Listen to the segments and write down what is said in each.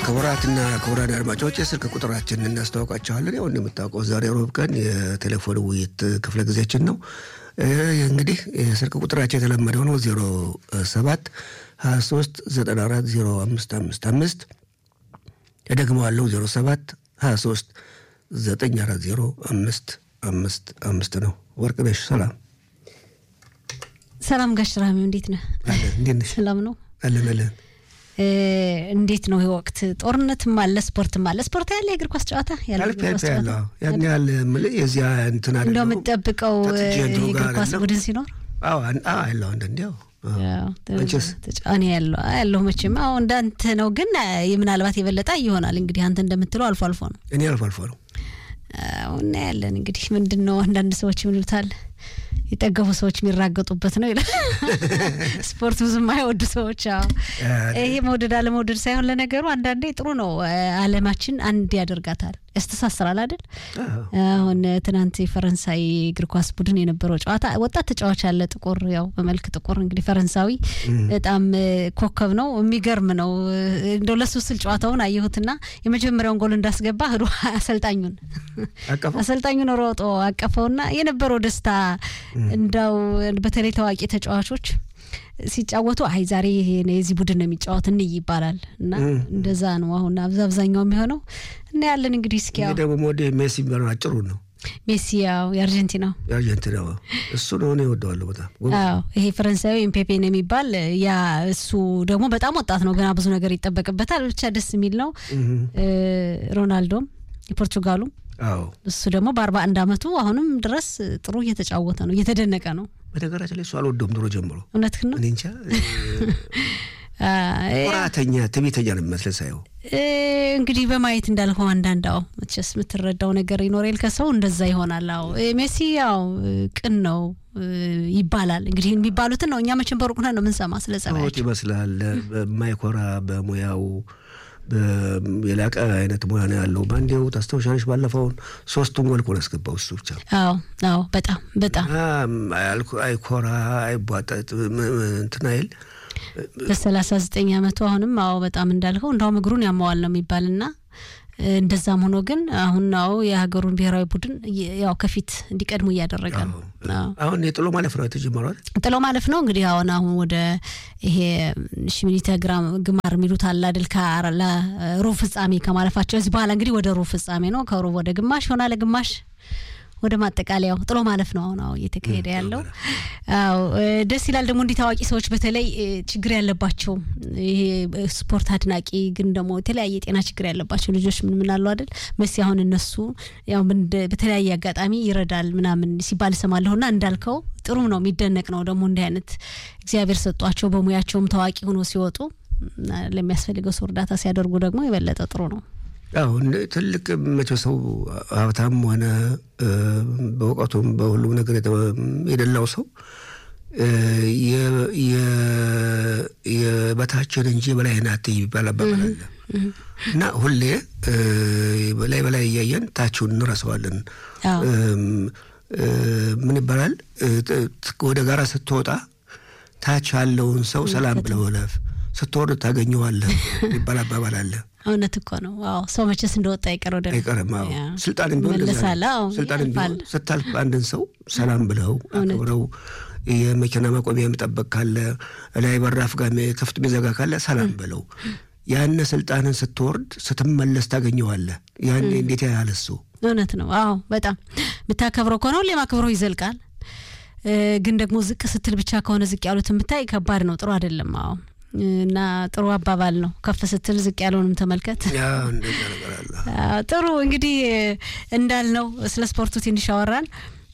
ክቡራትና ክቡራን አድማጮች የስልክ ቁጥራችንን እናስተዋውቃቸዋለን። ያው እንደምታውቀው ዛሬ ሮብ ቀን የቴሌፎን ውይይት ክፍለ ጊዜያችን ነው። እንግዲህ የስልክ ቁጥራቸው የተለመደው ነው ዜሮ ሰባት ሀያ ሶስት ዘጠና አራት ዜሮ አምስት አምስት አምስት እደግመዋለሁ ዜሮ ሰባት ሀያ ሶስት ዘጠኝ አራት ዜሮ አምስት አምስት አምስት ነው። ወርቅነሽ ሰላም ሰላም ጋሽ ራሚው እንዴት ነህ? አለን። እንዴት ነሽ? ሰላም ነው። አለን አለን። እንዴት ነው ይህ ወቅት? ጦርነትም አለ ስፖርትም አለ። ስፖርት ያለ የእግር ኳስ ጨዋታ ያለ አልፌ አልፌ ያለው ያን ያህል የምልህ የዚያ እንትን እንደው አይደለም። የምትጠብቀው ከትቼ እንትኑ የእግር ጋር ኳስ አይደለም። ቡድን ሲኖር አዎ አን- አዎ ያለው አንዳንዴ ያው አንቺስ? እኔ ያለው ያለሁ መቼም አሁ እንዳንተ ነው፣ ግን ምናልባት የበለጠ ይሆናል እንግዲህ አንተ እንደምትለው አልፎ አልፎ ነው እኔ አልፎ አልፎ ነው አዎ፣ እናያለን እንግዲህ ምንድን ነው አንዳንድ ሰዎች ምን ይሉታል የጠገቡ ሰዎች የሚራገጡበት ነው ይላል። ስፖርት ብዙም አይወዱ ሰዎች። አዎ ይሄ መውደድ አለመውደድ ሳይሆን ለነገሩ አንዳንዴ ጥሩ ነው። ዓለማችን አንድ ያደርጋታል፣ ያስተሳስራል አይደል? አዎ። አሁን ትናንት የፈረንሳይ እግር ኳስ ቡድን የነበረው ጨዋታ ወጣት ተጫዋች ያለ ጥቁር ያው በመልክ ጥቁር እንግዲህ ፈረንሳዊ በጣም እ፣ ኮከብ ነው። የሚገርም ነው። እንደው ለሱ ስል ጨዋታውን አየሁትና የመጀመሪያውን ጎል እንዳስገባ ህዶ አሰልጣኙን አቀፈው አሰልጣኙን ሮጦ አቀፈውና የነበረው ደስታ እንዳው በተለይ ታዋቂ ተጫዋቾች ሲጫወቱ አይ ዛሬ እኔ የዚህ ቡድን ነው የሚጫወት እንይ ይባላል እና እንደዛ ነው አሁን አብዛ- አብዛኛው የሚሆነው እና ያለን እንግዲህ እስኪ እኔ ያው ደግሞ ሞዴ ሜሲ የሚባለው አጭሩ ነው ሜሲ ያው የአርጀንቲናው የአርጀንቲና እሱ ነው እኔ እወደዋለሁ በጣም ጎበዝ አዎ ይሄ ፈረንሳዊ ኤምፔፔ ነው የሚባል ያ እሱ ደግሞ በጣም ወጣት ነው ገና ብዙ ነገር ይጠበቅበታል ብቻ ደስ የሚል ነው እ፣ ሮናልዶም የፖርቱጋሉ አዎ እሱ ደግሞ በአርባ አንድ አመቱ አሁንም ድረስ ጥሩ እየተጫወተ ነው እየተደነቀ ነው በነገራችን ላይ እሱ አልወደውም ድሮ ጀምሮ እውነትህን ነው እኔ እንጃ አ፣ ኩራተኛ ትዕቢተኛ ነው የሚመስለኝ ሳየው እ፣ እንግዲህ በማየት እንዳልከው አንዳንድ አዎ መቼስ የምትረዳው ነገር ይኖሬል ከሰው እንደዛ ይሆናል። አዎ እ፣ ሜሲ ያው እ፣ ቅን ነው እ፣ ይባላል እንግዲህ የሚባሉትን ነው እኛ መቼም በሩቅ ነን ነው የምንሰማ ስለ ትሁት ጸባያቸው። ይመስላል በማይኮራ በሙያው በ- የላቀ አይነት ሙያ ነው ያለው በአንዴው ታስታውሻለሽ ባለፈውን ሶስቱን ጎል እኮ ነው ያስገባው እሱ ብቻ አዎ አዎ በጣም በጣም እና አያልኩ- አይኮራ አይቧጠጥ ም- ም- እንትን አይል በሰላሳ ዘጠኝ አመቱ አሁንም አዎ በጣም እንዳልከው እንዳውም እግሩን ያማዋል ነው የሚባልና እ፣ እንደዛም ሆኖ ግን አሁን አዎ የሀገሩን ብሔራዊ ቡድን የ- ያው ከፊት እንዲቀድሙ እያደረገ ነው። አዎ አሁን የጥሎ ማለፍ ነው የተጀመረው አይደል? ጥሎ ማለፍ ነው እንግዲህ አሁን አሁን ወደ ይሄ ሽሚኒተ ግራም ግማር የሚሉት አለ አይደል ከ- ለሩብ ፍጻሜ ከማለፋቸው እዚህ በኋላ እንግዲህ ወደ ሩብ ፍጻሜ ነው ከሩብ ወደ ግማሽ ይሆናል ግማሽ ወደ ማጠቃለያው ጥሎ ማለፍ ነው አሁን አዎ እየተካሄደ ያለው አዎ እ፣ ደስ ይላል ደግሞ እንዲህ ታዋቂ ሰዎች በተለይ እ፣ ችግር ያለባቸው ይሄ እ፣ ስፖርት አድናቂ ግን ደግሞ የተለያየ የጤና ችግር ያለባቸው ልጆች ምን ምን አሉ አይደል መሲ አሁን እነሱ ያው ምን እንደ- በተለያየ አጋጣሚ ይረዳል ምናምን ሲባል እሰማለሁና እንዳልከው ጥሩ ነው የሚደነቅ ነው ደግሞ እንዲህ አይነት እግዚአብሔር ሰጧቸው በሙያቸውም ታዋቂ ሆኖ ሲወጡ እና ለሚያስፈልገው ሰው እርዳታ ሲያደርጉ ደግሞ የበለጠ ጥሩ ነው አዎ እንደ- ትልቅ መቼ ሰው ሀብታም ሆነ እ፣ በእውቀቱም በሁሉም ነገር የተ- የደላው ሰው እ፣ የ- የ- የበታችን እንጂ በላይህን አትይ የሚባል አባባል አለ እና ሁሌ እ፣ በላይ በላይ እያየን ታችሁን እንረሳዋለን። አዎ እም፣ እ፣ ምን ይባላል እ፣ ጥ- ጥ- ወደ ጋራ ስትወጣ ታች ያለውን ሰው ሰላም ብለህ እለፍ፣ ስትወርድ ታገኘዋለህ የሚባል አባባል አለ። እውነት እኮ ነው አዎ ሰው መቼስ እንደወጣ ይቀር ወደ አይቀርም። አዎ ያ። ስልጣንም ቢሆን እንደዚያ ነው። ይመለሳል። አዎ ስልጣንም ያልፋል። ቢሆን ስታልፍ አንድን ሰው ሰላም ብለው አክብረው የመኪና ማቆሚያ መጠበቅ ካለ ላይ በራፍ ጋር ክፍት ሚዘጋ ካለ ሰላም ብለው ያን ስልጣንን ስትወርድ ስትመለስ ታገኘዋለህ። ያን እንዴት ያህል እሱ እውነት ነው። አዎ በጣም የምታከብረው ከሆነ ሁሌ ማክብረው ይዘልቃል። እ፣ ግን ደግሞ ዝቅ ስትል ብቻ ከሆነ ዝቅ ያሉት የምታይ ከባድ ነው፣ ጥሩ አይደለም። አዎ እና ጥሩ አባባል ነው። ከፍ ስትል ዝቅ ያለውንም ተመልከት። ያ እንደዛ ነገር አለ። አዎ፣ ጥሩ እንግዲህ እንዳልነው ስለ ስፖርቱ ትንሽ አወራን።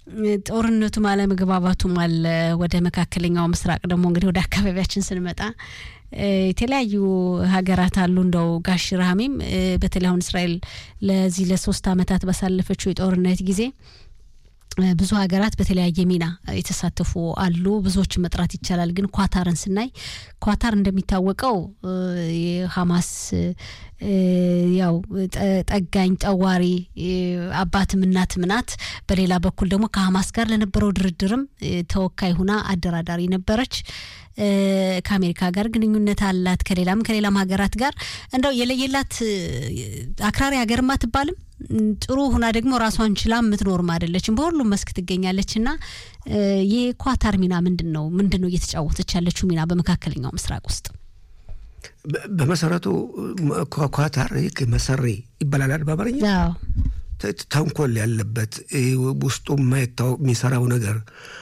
ጦርነቱም አለመግባባቱም አለ። ወደ መካከለኛው ምስራቅ ደግሞ እንግዲህ ወደ አካባቢያችን ስንመጣ እ፣ የተለያዩ ሀገራት አሉ። እንደው ጋሽ ረሃሚም እ፣ በተለይ አሁን እስራኤል ለዚህ ለሶስት አመታት ባሳለፈችው የጦርነት ጊዜ ብዙ ሀገራት በተለያየ ሚና የተሳተፉ አሉ። ብዙዎችን መጥራት ይቻላል። ግን ኳታርን ስናይ ኳታር እንደሚታወቀው የሀማስ ያው ጠጋኝ ጠዋሪ አባትም እናትም ናት። በሌላ በኩል ደግሞ ከሀማስ ጋር ለነበረው ድርድርም ተወካይ ሁና አደራዳሪ ነበረች። ከአሜሪካ ጋር ግንኙነት አላት። ከሌላም ከሌላም ሀገራት ጋር እንደው የለየላት አክራሪ ሀገርም አትባልም። ጥሩ ሁና ደግሞ ራሷን ችላ የምትኖርም አይደለችም። በሁሉም መስክ ትገኛለች። እና የኳታር ሚና ምንድን ነው? ምንድን ነው እየተጫወተች ያለችው ሚና በመካከለኛው ምስራቅ ውስጥ? በመሰረቱ ኳታር መሰሪ ይባላል በአማርኛ ተንኮል ያለበት ውስጡ የማይታወቅ የሚሰራው ነገር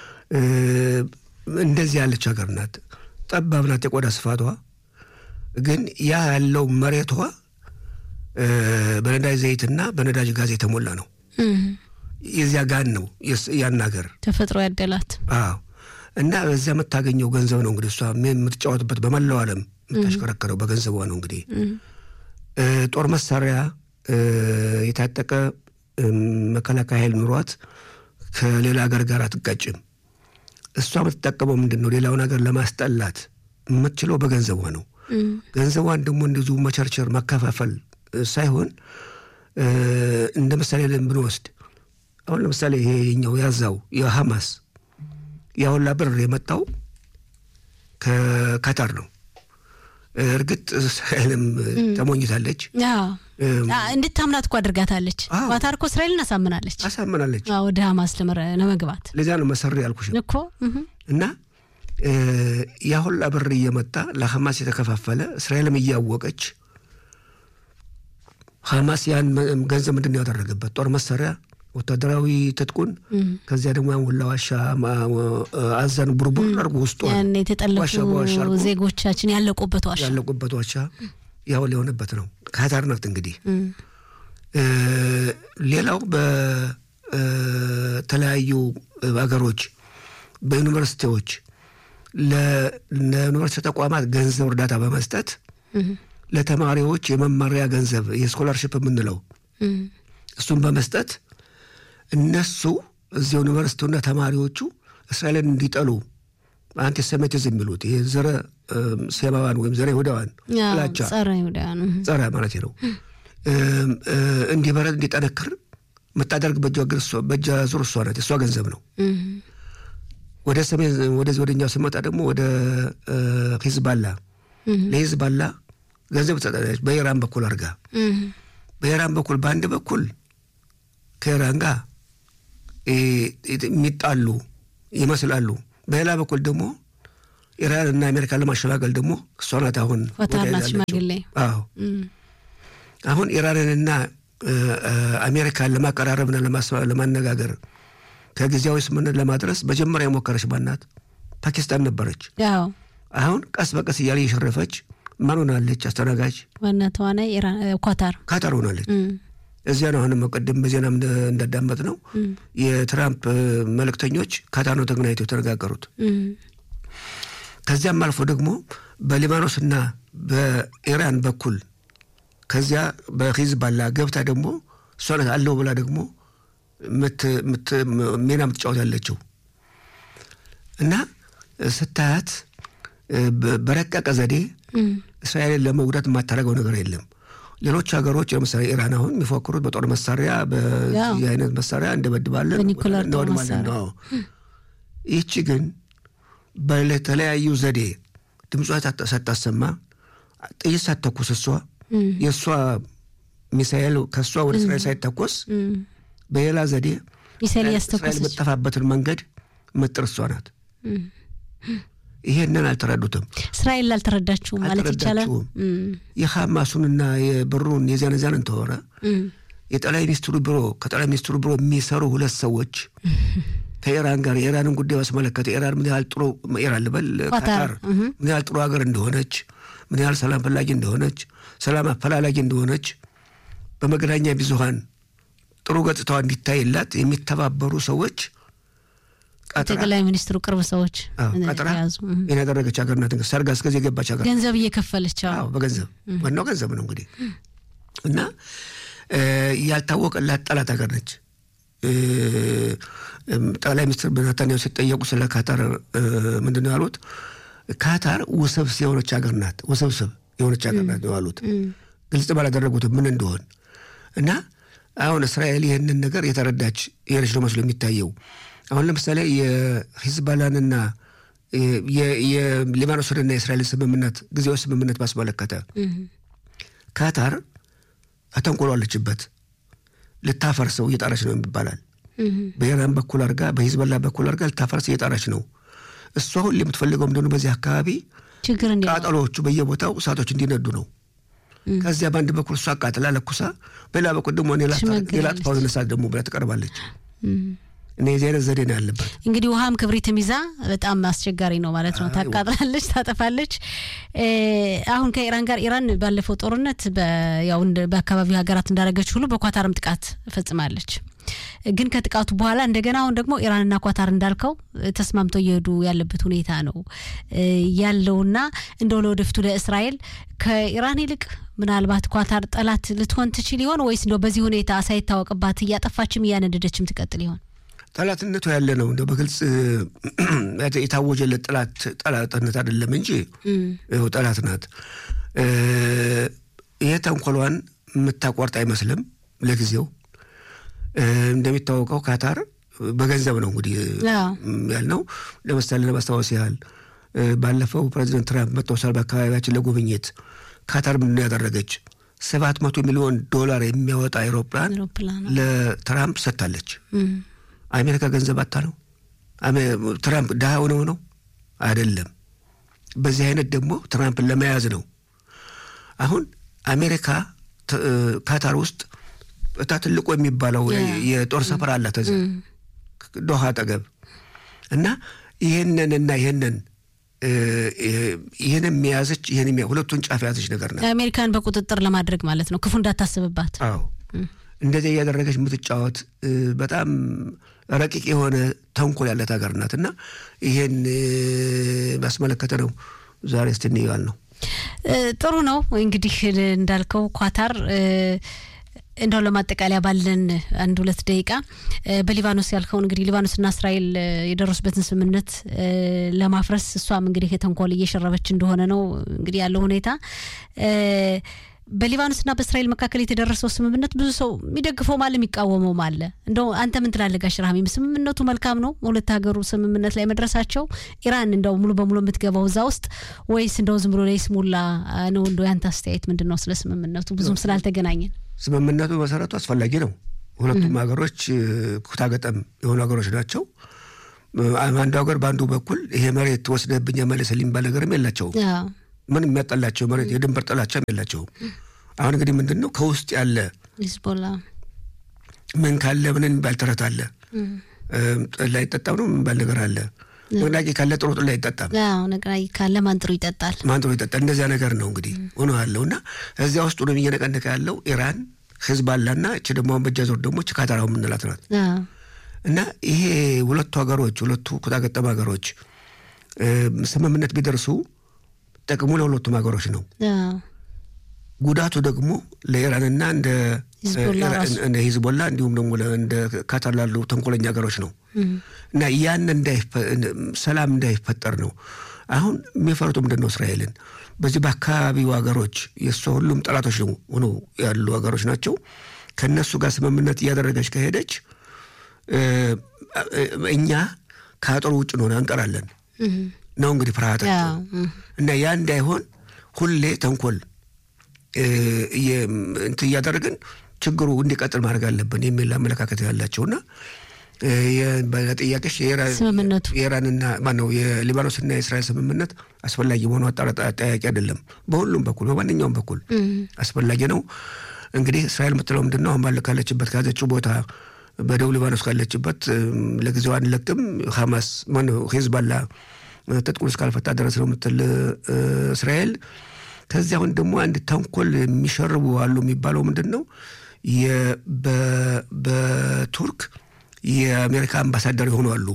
እንደዚህ ያለች ሀገር ናት። ጠባብ ናት የቆዳ ስፋቷ። ግን ያ ያለው መሬቷ በነዳጅ ዘይትና በነዳጅ ጋዝ የተሞላ ነው። የዚያ ጋን ነው ያን ሀገር ተፈጥሮ ያደላት። አዎ። እና በዚያ የምታገኘው ገንዘብ ነው እንግዲህ እሷ የምትጫወትበት በመላው ዓለም የምታሽከረከረው በገንዘቧ ነው። እንግዲህ ጦር መሳሪያ የታጠቀ መከላከያ ኃይል ኑሯት ከሌላ ሀገር ጋር አትጋጭም። እሷ የምትጠቀመው ምንድን ነው? ሌላውን ሀገር ለማስጠላት የምትችለው በገንዘቧ ነው። ገንዘቧን ደግሞ እንደዚሁ መቸርቸር ማከፋፈል ሳይሆን እንደ ምሳሌ ብንወስድ አሁን ለምሳሌ ይሄ የኛው ያዛው የሐማስ ያሁላ ብር የመጣው ከካታር ነው። እርግጥ እስራኤልም ተሞኝታለች። እንድታምናት እኮ አድርጋታለች። ኳታር እኮ እስራኤልን አሳምናለች አሳምናለች ወደ ሐማስ ለመግባት። ለዚያ ነው መሰሪ ያልኩሽ እኮ እና ያ ሁላ ብር እየመጣ ለሐማስ የተከፋፈለ እስራኤልም እያወቀች ሐማስ ያን ገንዘብ ምንድን ነው ያደረገበት? ጦር መሳሪያ፣ ወታደራዊ ትጥቁን ከዚያ ደግሞ ያን ሁላ ዋሻ አዘን ቡርቡር አድርጎ ውስጡ የተጠለፉ ዜጎቻችን ያለቁበት ዋሻ ያለቁበት ዋሻ ያው ሊሆንበት ነው። ካታር ናት እንግዲህ። ሌላው በተለያዩ ሀገሮች በዩኒቨርሲቲዎች ለዩኒቨርሲቲ ተቋማት ገንዘብ እርዳታ በመስጠት ለተማሪዎች የመማሪያ ገንዘብ የስኮላርሽፕ የምንለው እሱን በመስጠት እነሱ እዚህ ዩኒቨርሲቲውና ተማሪዎቹ እስራኤልን እንዲጠሉ አንቲሴሚቲዝም የሚሉት ይህ ዘረ ሴማዋን ወይም ዘረ ይሁዳዋን ጥላቻ ጸረ ማለት ነው እንዲበረድ እንዲጠነክር የምታደርግ በእጇ ዙር እሷ ናት። እሷ ገንዘብ ነው። ወደ ሰሜን ወደዚህ ወደኛው ስመጣ ደግሞ ወደ ሂዝባላ ለሂዝባላ ገንዘብ ትሰጣለች። በኢራን በኩል አድርጋ በኢራን በኩል በአንድ በኩል ከኢራን ጋር የሚጣሉ ይመስላሉ። በሌላ በኩል ደግሞ ኢራን እና አሜሪካን ለማሸጋገል ደግሞ እሷ ናት አሁን አዎ አሁን ኢራንንና አሜሪካን ለማቀራረብና ለማነጋገር ከጊዜያዊ ስምምነት ለማድረስ መጀመሪያ የሞከረች ማናት? ፓኪስታን ነበረች። አሁን ቀስ በቀስ እያለ እየሸረፈች ማን ሆናለች? አስተናጋጅ ዋና ተዋናይ ኳታር ካታር ሆናለች። እዚያ ነው አሁንም ቅድም በዜና እንዳዳመጥ ነው የትራምፕ መልእክተኞች ካታር ነው ተገናኝተው የተነጋገሩት። ከዚያም አልፎ ደግሞ በሊባኖስና በኢራን በኩል ከዚያ በሂዝባላ ገብታ ደግሞ እሷ ናት አለው ብላ ደግሞ ሚና የምትጫወት ያለችው እና ስታያት በረቀቀ ዘዴ እስራኤልን ለመጉዳት የማታደርገው ነገር የለም። ሌሎች ሀገሮች ለምሳሌ ኢራን አሁን የሚፎክሩት በጦር መሳሪያ በዚህ አይነት መሳሪያ እንደበድባለን እንወድማለን ነው። ይህቺ ግን በተለያዩ ዘዴ ድምጿ ሳታሰማ ጥይት ሳትተኩስ እሷ የእሷ ሚሳኤል ከእሷ ወደ እስራኤል ሳይተኮስ በሌላ ዘዴ እስራኤል የምጠፋበትን መንገድ ምጥር እሷ ናት። ይሄንን አልተረዱትም። እስራኤል አልተረዳችሁም ማለት ይቻላል። የሐማሱንና የብሩን የዚያን ዚያን እንተወረ የጠቅላይ ሚኒስትሩ ቢሮ ከጠቅላይ ሚኒስትሩ ቢሮ የሚሰሩ ሁለት ሰዎች ከኢራን ጋር የኢራንን ጉዳይ ባስመለከተ ኢራን ምን ያህል ጥሩ ኢራን ልበል ካታር ምን ያህል ጥሩ ሀገር እንደሆነች ምን ያህል ሰላም ፈላጊ እንደሆነች ሰላም አፈላላጊ እንደሆነች በመገናኛ ብዙኃን ጥሩ ገጽታዋ እንዲታይላት የሚተባበሩ ሰዎች ጠቅላይ ሚኒስትሩ ቅርብ ሰዎች ቀጥራ ይህን ያደረገች ሀገር ናት። ሰርጋ እስከዚህ የገባች ሀገር ገንዘብ እየከፈለች በገንዘብ ዋናው ገንዘብ ነው እንግዲህ እና ያልታወቀላት ጠላት ሀገር ነች። ጠቅላይ ሚኒስትር ኔታንያሁ ሲጠየቁ ስለ ካታር ምንድን ነው ያሉት? ካታር ውስብስብ የሆነች ሀገር ናት፣ ውስብስብ የሆነች ሀገር ናት ነው ያሉት። ግልጽ ባላደረጉትም ምን እንደሆን እና አሁን እስራኤል ይህንን ነገር የተረዳች የሆነች ነው መስሎ የሚታየው። አሁን ለምሳሌ የሂዝባላንና የሊባኖስንና የእስራኤልን ስምምነት ጊዜያዊ ስምምነት ባስመለከተ ካታር አተንኮሏለችበት ልታፈርሰው እየጣረች ነው ይባላል። በኢራን በኩል አድርጋ በሂዝበላ በኩል አድርጋ ልታፈርስ እየጣረች ነው። እሷ ሁሌ የምትፈልገው ምንድነው? በዚህ አካባቢ ችግር ቃጠሎዎቹ በየቦታው እሳቶች እንዲነዱ ነው። ከዚያ በአንድ በኩል እሷ አቃጥላ ለኩሳ፣ በሌላ በኩል ደግሞ ሌላ ጥፋው እሳት ደግሞ ብላ ትቀርባለች። እና የዚህ አይነት ዘዴ ነው ያለባት። እንግዲህ ውሃም ክብሪትም ይዛ በጣም አስቸጋሪ ነው ማለት ነው። ታቃጥላለች፣ ታጠፋለች። አሁን ከኢራን ጋር ኢራን ባለፈው ጦርነት ያው በአካባቢው ሀገራት እንዳደረገች ሁሉ በኳታርም ጥቃት ፈጽማለች። ግን ከጥቃቱ በኋላ እንደገና አሁን ደግሞ ኢራንና ኳታር እንዳልከው ተስማምተው እየሄዱ ያለበት ሁኔታ ነው ያለውና እንደው ለወደፊቱ ለእስራኤል ከኢራን ይልቅ ምናልባት ኳታር ጠላት ልትሆን ትችል ይሆን ወይስ እንደው በዚህ ሁኔታ ሳይታወቅባት እያጠፋችም እያነደደችም ትቀጥል ይሆን? ጠላትነቱ ያለ ነው። እንደው በግልጽ የታወጀለት ጠላት ጠላትነት አይደለም እንጂ ይኸው ጠላት ናት። ይህ ተንኮሏን የምታቋርጥ አይመስልም ለጊዜው። እንደሚታወቀው ካታር በገንዘብ ነው እንግዲህ ያልነው። ለምሳሌ ለማስታወስ ያህል ባለፈው ፕሬዚደንት ትራምፕ መጥተው በአካባቢያችን ለጉብኝት ካታር ምንድን ያደረገች ሰባት መቶ ሚሊዮን ዶላር የሚያወጣ አይሮፕላን ለትራምፕ ሰጥታለች። አሜሪካ ገንዘብ አታ ነው? ትራምፕ ድሃ ሆነው ነው? አይደለም። በዚህ አይነት ደግሞ ትራምፕን ለመያዝ ነው። አሁን አሜሪካ ካታር ውስጥ እታ ትልቁ የሚባለው የጦር ሰፈር አላት እዚያ ዶሃ አጠገብ እና ይህንን እና ይህንን ይህን የሚያዘች ይህን ሁለቱን ጫፍ የያዘች ነገር ነው። አሜሪካን በቁጥጥር ለማድረግ ማለት ነው፣ ክፉ እንዳታስብባት። አዎ እንደዚህ እያደረገች የምትጫወት በጣም ረቂቅ የሆነ ተንኮል ያለት ሀገር ናት እና ይሄን ባስመለከተ ነው ዛሬ እስቲ እንየዋል ነው። ጥሩ ነው እንግዲህ እንዳልከው ኳታር እንደው ለማጠቃለያ ባለን አንድ ሁለት ደቂቃ በሊባኖስ ያልከው እንግዲህ ሊባኖስና እስራኤል የደረሱበትን ስምምነት ለማፍረስ እሷም እንግዲህ የተንኮል እየሸረበች እንደሆነ ነው እንግዲህ ያለው ሁኔታ። በሊባኖስና በእስራኤል መካከል የተደረሰው ስምምነት ብዙ ሰው የሚደግፈውም አለ የሚቃወመውም አለ። እንደው አንተ ምን ትላለህ ጋሽ ረሃሚም? ስምምነቱ መልካም ነው ሁለት ሀገሩ ስምምነት ላይ መድረሳቸው፣ ኢራን እንደው ሙሉ በሙሉ የምትገባው እዛ ውስጥ ወይስ እንደው ዝም ብሎ ለይስሙላ ነው? እንደው ያንተ አስተያየት ምንድን ነው ስለ ስምምነቱ? ብዙም ስላልተገናኘን ስምምነቱ መሰረቱ አስፈላጊ ነው። ሁለቱም ሀገሮች ኩታገጠም የሆኑ ሀገሮች ናቸው። አንዱ ሀገር በአንዱ በኩል ይሄ መሬት ወስደህብኝ መለስልኝ የሚባል ነገርም የላቸውም። ምንም የሚያጠላቸው መሬት የድንበር ጥላቻም የላቸውም። አሁን እንግዲህ ምንድን ነው ከውስጥ ያለ ሂዝቦላ ምን ካለ ምን የሚባል ተረት አለ። ጠላ አይጠጣም ነው የሚባል ነገር አለ። ንቅናቄ ካለ ጥሩ ጠላ አይጠጣም። ንቅናቄ ካለ ማን ጥሩ ይጠጣል፣ ማን ጥሩ ይጠጣል። እንደዚያ ነገር ነው እንግዲህ ሆኖ ያለው እና እዚያ ውስጥ ነው እየነቀነቀ ያለው ኢራን ሂዝባላና እች ደግሞ አሁን በእጃ ዞር ደግሞ ካታራው የምንላት ናት። እና ይሄ ሁለቱ ሀገሮች ሁለቱ ኩታገጠም ሀገሮች ስምምነት ቢደርሱ ጥቅሙ ለሁለቱም ሀገሮች ነው። ጉዳቱ ደግሞ ለኢራንና እንደ ሂዝቦላ እንዲሁም ደግሞ እንደ ካታር ላሉ ተንኮለኛ ሀገሮች ነው እና ያን ሰላም እንዳይፈጠር ነው። አሁን የሚፈሩት ምንድን ነው? እስራኤልን በዚህ በአካባቢው ሀገሮች የእሷ ሁሉም ጠላቶች ሆነው ያሉ ሀገሮች ናቸው። ከእነሱ ጋር ስምምነት እያደረገች ከሄደች እኛ ከአጥሩ ውጭ ነው እንቀራለን ነው እንግዲህ ፍርሃታቸው እና ያ እንዳይሆን ሁሌ ተንኮል እንትን እያደረግን ችግሩ እንዲቀጥል ማድረግ አለብን የሚል አመለካከት ያላቸውና ጥያቄሽ ስምምነቱ የኢራንና ማነው የሊባኖስና የእስራኤል ስምምነት አስፈላጊ መሆኑ አጠያቂ አይደለም። በሁሉም በኩል በማንኛውም በኩል አስፈላጊ ነው። እንግዲህ እስራኤል የምትለው ምንድን ነው? አሁን ካለችበት ከያዘችው ቦታ በደቡብ ሊባኖስ ካለችበት ለጊዜው አንለቅም፣ ሐማስ ማነው ሂዝባላ ትጥቁን እስካልፈታ ድረስ ነው የምትል እስራኤል። ከዚያ አሁን ደግሞ አንድ ተንኮል የሚሸርቡ አሉ የሚባለው ምንድን ነው? በቱርክ የአሜሪካ አምባሳደር የሆኑ አሉ።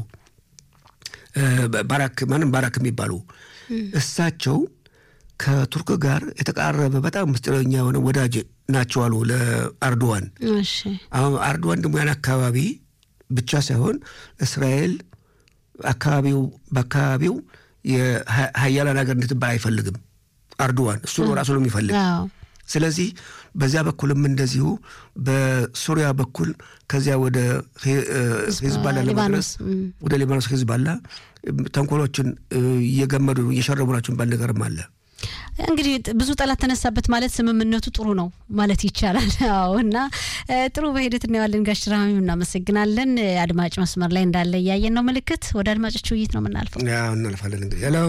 ባራክ ማንም ባራክ የሚባሉ እሳቸው ከቱርክ ጋር የተቃረበ በጣም ምስጢረኛ የሆነ ወዳጅ ናቸው አሉ ለአርዶዋን። አሁን አርዶዋን ደግሞ ያን አካባቢ ብቻ ሳይሆን እስራኤል አካባቢው በአካባቢው የሀያላን ሀገር እንድትባል አይፈልግም። አርዶዋን እሱ ነው ራሱ ነው የሚፈልግ። ስለዚህ በዚያ በኩልም እንደዚሁ በሱሪያ በኩል ከዚያ ወደ ሂዝባላ ለመድረስ ወደ ሊባኖስ ሂዝባላ ተንኮሎችን እየገመዱ እየሸረቡ ናቸው ባል ነገርም አለ። እንግዲህ ብዙ ጠላት ተነሳበት ማለት ስምምነቱ ጥሩ ነው ማለት ይቻላል። አዎ እና ጥሩ በሂደት እናየዋለን። ጋሽ ራሚ እናመሰግናለን። አድማጭ መስመር ላይ እንዳለ እያየን ነው። ምልክት ወደ አድማጮች ውይይት ነው የምናልፈው። ያው እናልፋለን። እንግዲህ ሄሎ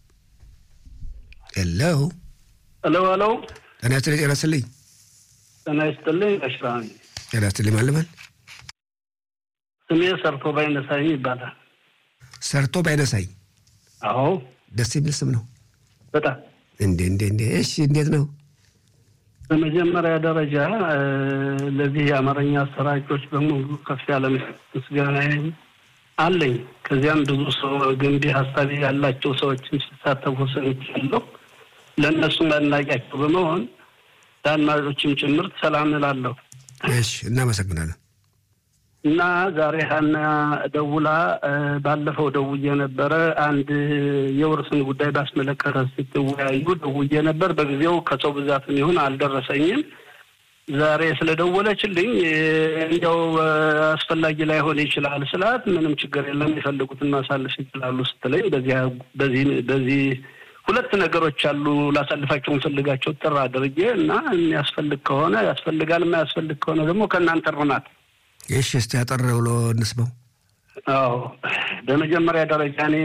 ሄሎ ሄሎ ሄሎ ጤና ይስጥልኝ። ጤና ይስጥልኝ። ጤና ይስጥልኝ። ጋሽ ራሚ ጤና ይስጥልኝ። ማን ልበል? ስሜ ሰርቶ ባይነሳኝ ይባላል። ሰርቶ ባይነሳኝ። አዎ ደስ የሚል ስም ነው። በጣም እንዴ እንዴ እንዴ! እሺ እንዴት ነው? በመጀመሪያ ደረጃ ለዚህ የአማርኛ አሰራጮች በሙሉ ከፍ ያለ ምስጋና አለኝ። ከዚያም ብዙ ሰው ገንቢ ሀሳብ ያላቸው ሰዎችን ሲሳተፉ ሰምቻለሁ። ለእነሱም አድናቂያቸው በመሆን ለአድማጮችም ጭምር ሰላም እላለሁ። እሺ እናመሰግናለን። እና ዛሬ ሀና ደውላ ባለፈው ደውዬ ነበረ። አንድ የውርስን ጉዳይ ባስመለከተ ስትወያዩ ደውዬ ነበር። በጊዜው ከሰው ብዛትም ይሁን አልደረሰኝም። ዛሬ ስለደወለችልኝ እንዲያው አስፈላጊ ላይሆን ይችላል ስላት፣ ምንም ችግር የለም የፈለጉትን ማሳለፍ ይችላሉ ስትለኝ በዚህ በዚህ ሁለት ነገሮች አሉ ላሳልፋቸው እንፈልጋቸው ጥር አድርጌ እና የሚያስፈልግ ከሆነ ያስፈልጋል፣ የማያስፈልግ ከሆነ ደግሞ ከእናንተ ርናት እሺ እስቲ ያጠር ብሎ እንስማው። አዎ በመጀመሪያ ደረጃ እኔ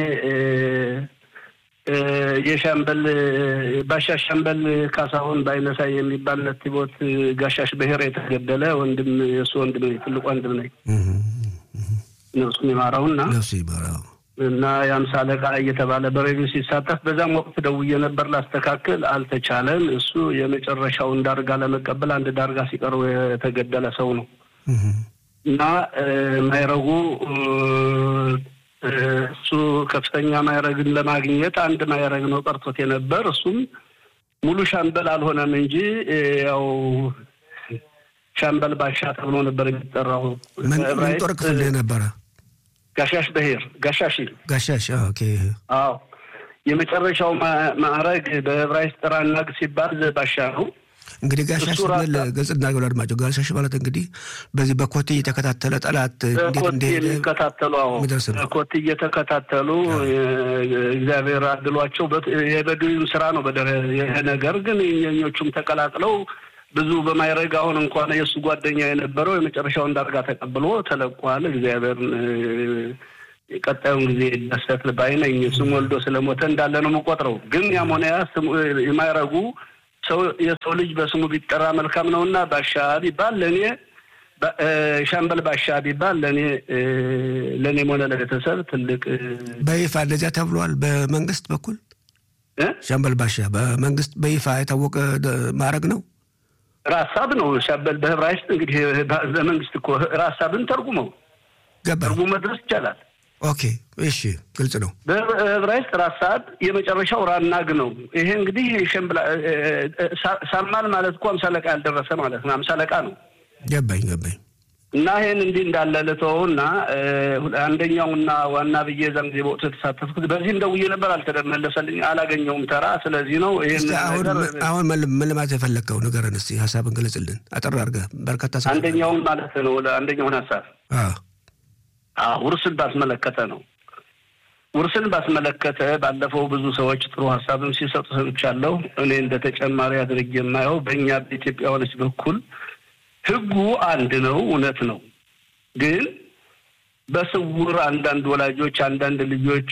የሻምበል ባሻ ሻምበል ካሳሁን ባይነሳይ የሚባል ነቲቦት ጋሻሽ ብሔር የተገደለ ወንድም የእሱ ወንድም ነኝ፣ ትልቅ ወንድም ነኝ። ነፍሱን ይማረውና ነፍሱ ይማረው እና የአምሳ አለቃ እየተባለ በሬዲዮ ሲሳተፍ በዛም ወቅት ደውዬ ነበር ላስተካክል፣ አልተቻለም። እሱ የመጨረሻውን ዳርጋ ለመቀበል አንድ ዳርጋ ሲቀርቡ የተገደለ ሰው ነው እና ማይረጉ እሱ ከፍተኛ ማይረግን ለማግኘት አንድ ማይረግ ነው ቀርቶት የነበር እሱም ሙሉ ሻምበል አልሆነም እንጂ ያው ሻምበል ባሻ ተብሎ ነበር የሚጠራው። ምን ጦር ክፍል ነበረ? ጋሻሽ ብሔር ጋሻሽ ጋሻሽ። ኦኬ። አዎ የመጨረሻው ማዕረግ በዕብራይስጥ ራናግ ሲባል ባሻ ነው። እንግዲህ ጋሻሽ ስንል ገጽ እናገሉ አድማጭ ጋሻሽ ማለት እንግዲህ በዚህ በኮቴ እየተከታተለ ጠላት እንዴት ኮቴ እንደሄደ የሚከታተሉ የሚደርስ ነው። ኮቴ እየተከታተሉ እግዚአብሔር አድሏቸው የበድዩም ስራ ነው። በደረ ይሄ ነገር ግን የኞቹም ተቀላቅለው ብዙ በማይረግ አሁን እንኳን የእሱ ጓደኛ የነበረው የመጨረሻውን ዳርጋ ተቀብሎ ተለቋል። እግዚአብሔር ቀጣዩን ጊዜ ደሰት ባይነኝ ስም ወልዶ ስለሞተ እንዳለ ነው የምቆጥረው። ግን ያም ሆነ ያ የማይረጉ ሰው የሰው ልጅ በስሙ ቢጠራ መልካም ነው እና ባሻ ቢባል ለእኔ ሻምበል ባሻ ቢባል ለእኔ ለእኔም ሆነ ለቤተሰብ ትልቅ በይፋ እንደዚያ ተብሏል። በመንግስት በኩል ሻምበል ባሻ በመንግስት በይፋ የታወቀ ማዕረግ ነው። ራሳብ ነው ሻምበል በህብራይስጥ እንግዲህ በመንግስት እኮ ራሳብን ተርጉመው ገባ። ተርጉሞ መድረስ ይቻላል። ኦኬ እሺ፣ ግልጽ ነው። በዕብራይስጥ ራሳብ የመጨረሻው ራናግ ነው። ይሄ እንግዲህ ሸምብላ ሳማል ማለት እኮ አምሳ አለቃ ያልደረሰ ማለት ነው። አምሳ አለቃ ነው። ገባኝ ገባኝ። እና ይህን እንዲህ እንዳለ ልተውና አንደኛውና ዋና ብዬ ዛን ጊዜ በወቅቱ የተሳተፍኩት በዚህም ደውዬ ነበር፣ አልተመለሰልኝ፣ አላገኘውም ተራ። ስለዚህ ነው ይህን እስኪ አሁን አሁን ምን ለማለት የፈለግከው ንገረን እስኪ፣ ሀሳብን ገለጽልን አጠር አድርገህ። በርካታ ሰው አንደኛውን ማለት ነው አንደኛውን ሀሳብ ውርስን ባስመለከተ ነው። ውርስን ባስመለከተ ባለፈው ብዙ ሰዎች ጥሩ ሀሳብም ሲሰጡ ሰምቻለሁ። እኔ እንደ ተጨማሪ አድርጌ የማየው በእኛ በኢትዮጵያውያኖች በኩል ሕጉ አንድ ነው፣ እውነት ነው። ግን በስውር አንዳንድ ወላጆች አንዳንድ ልጆች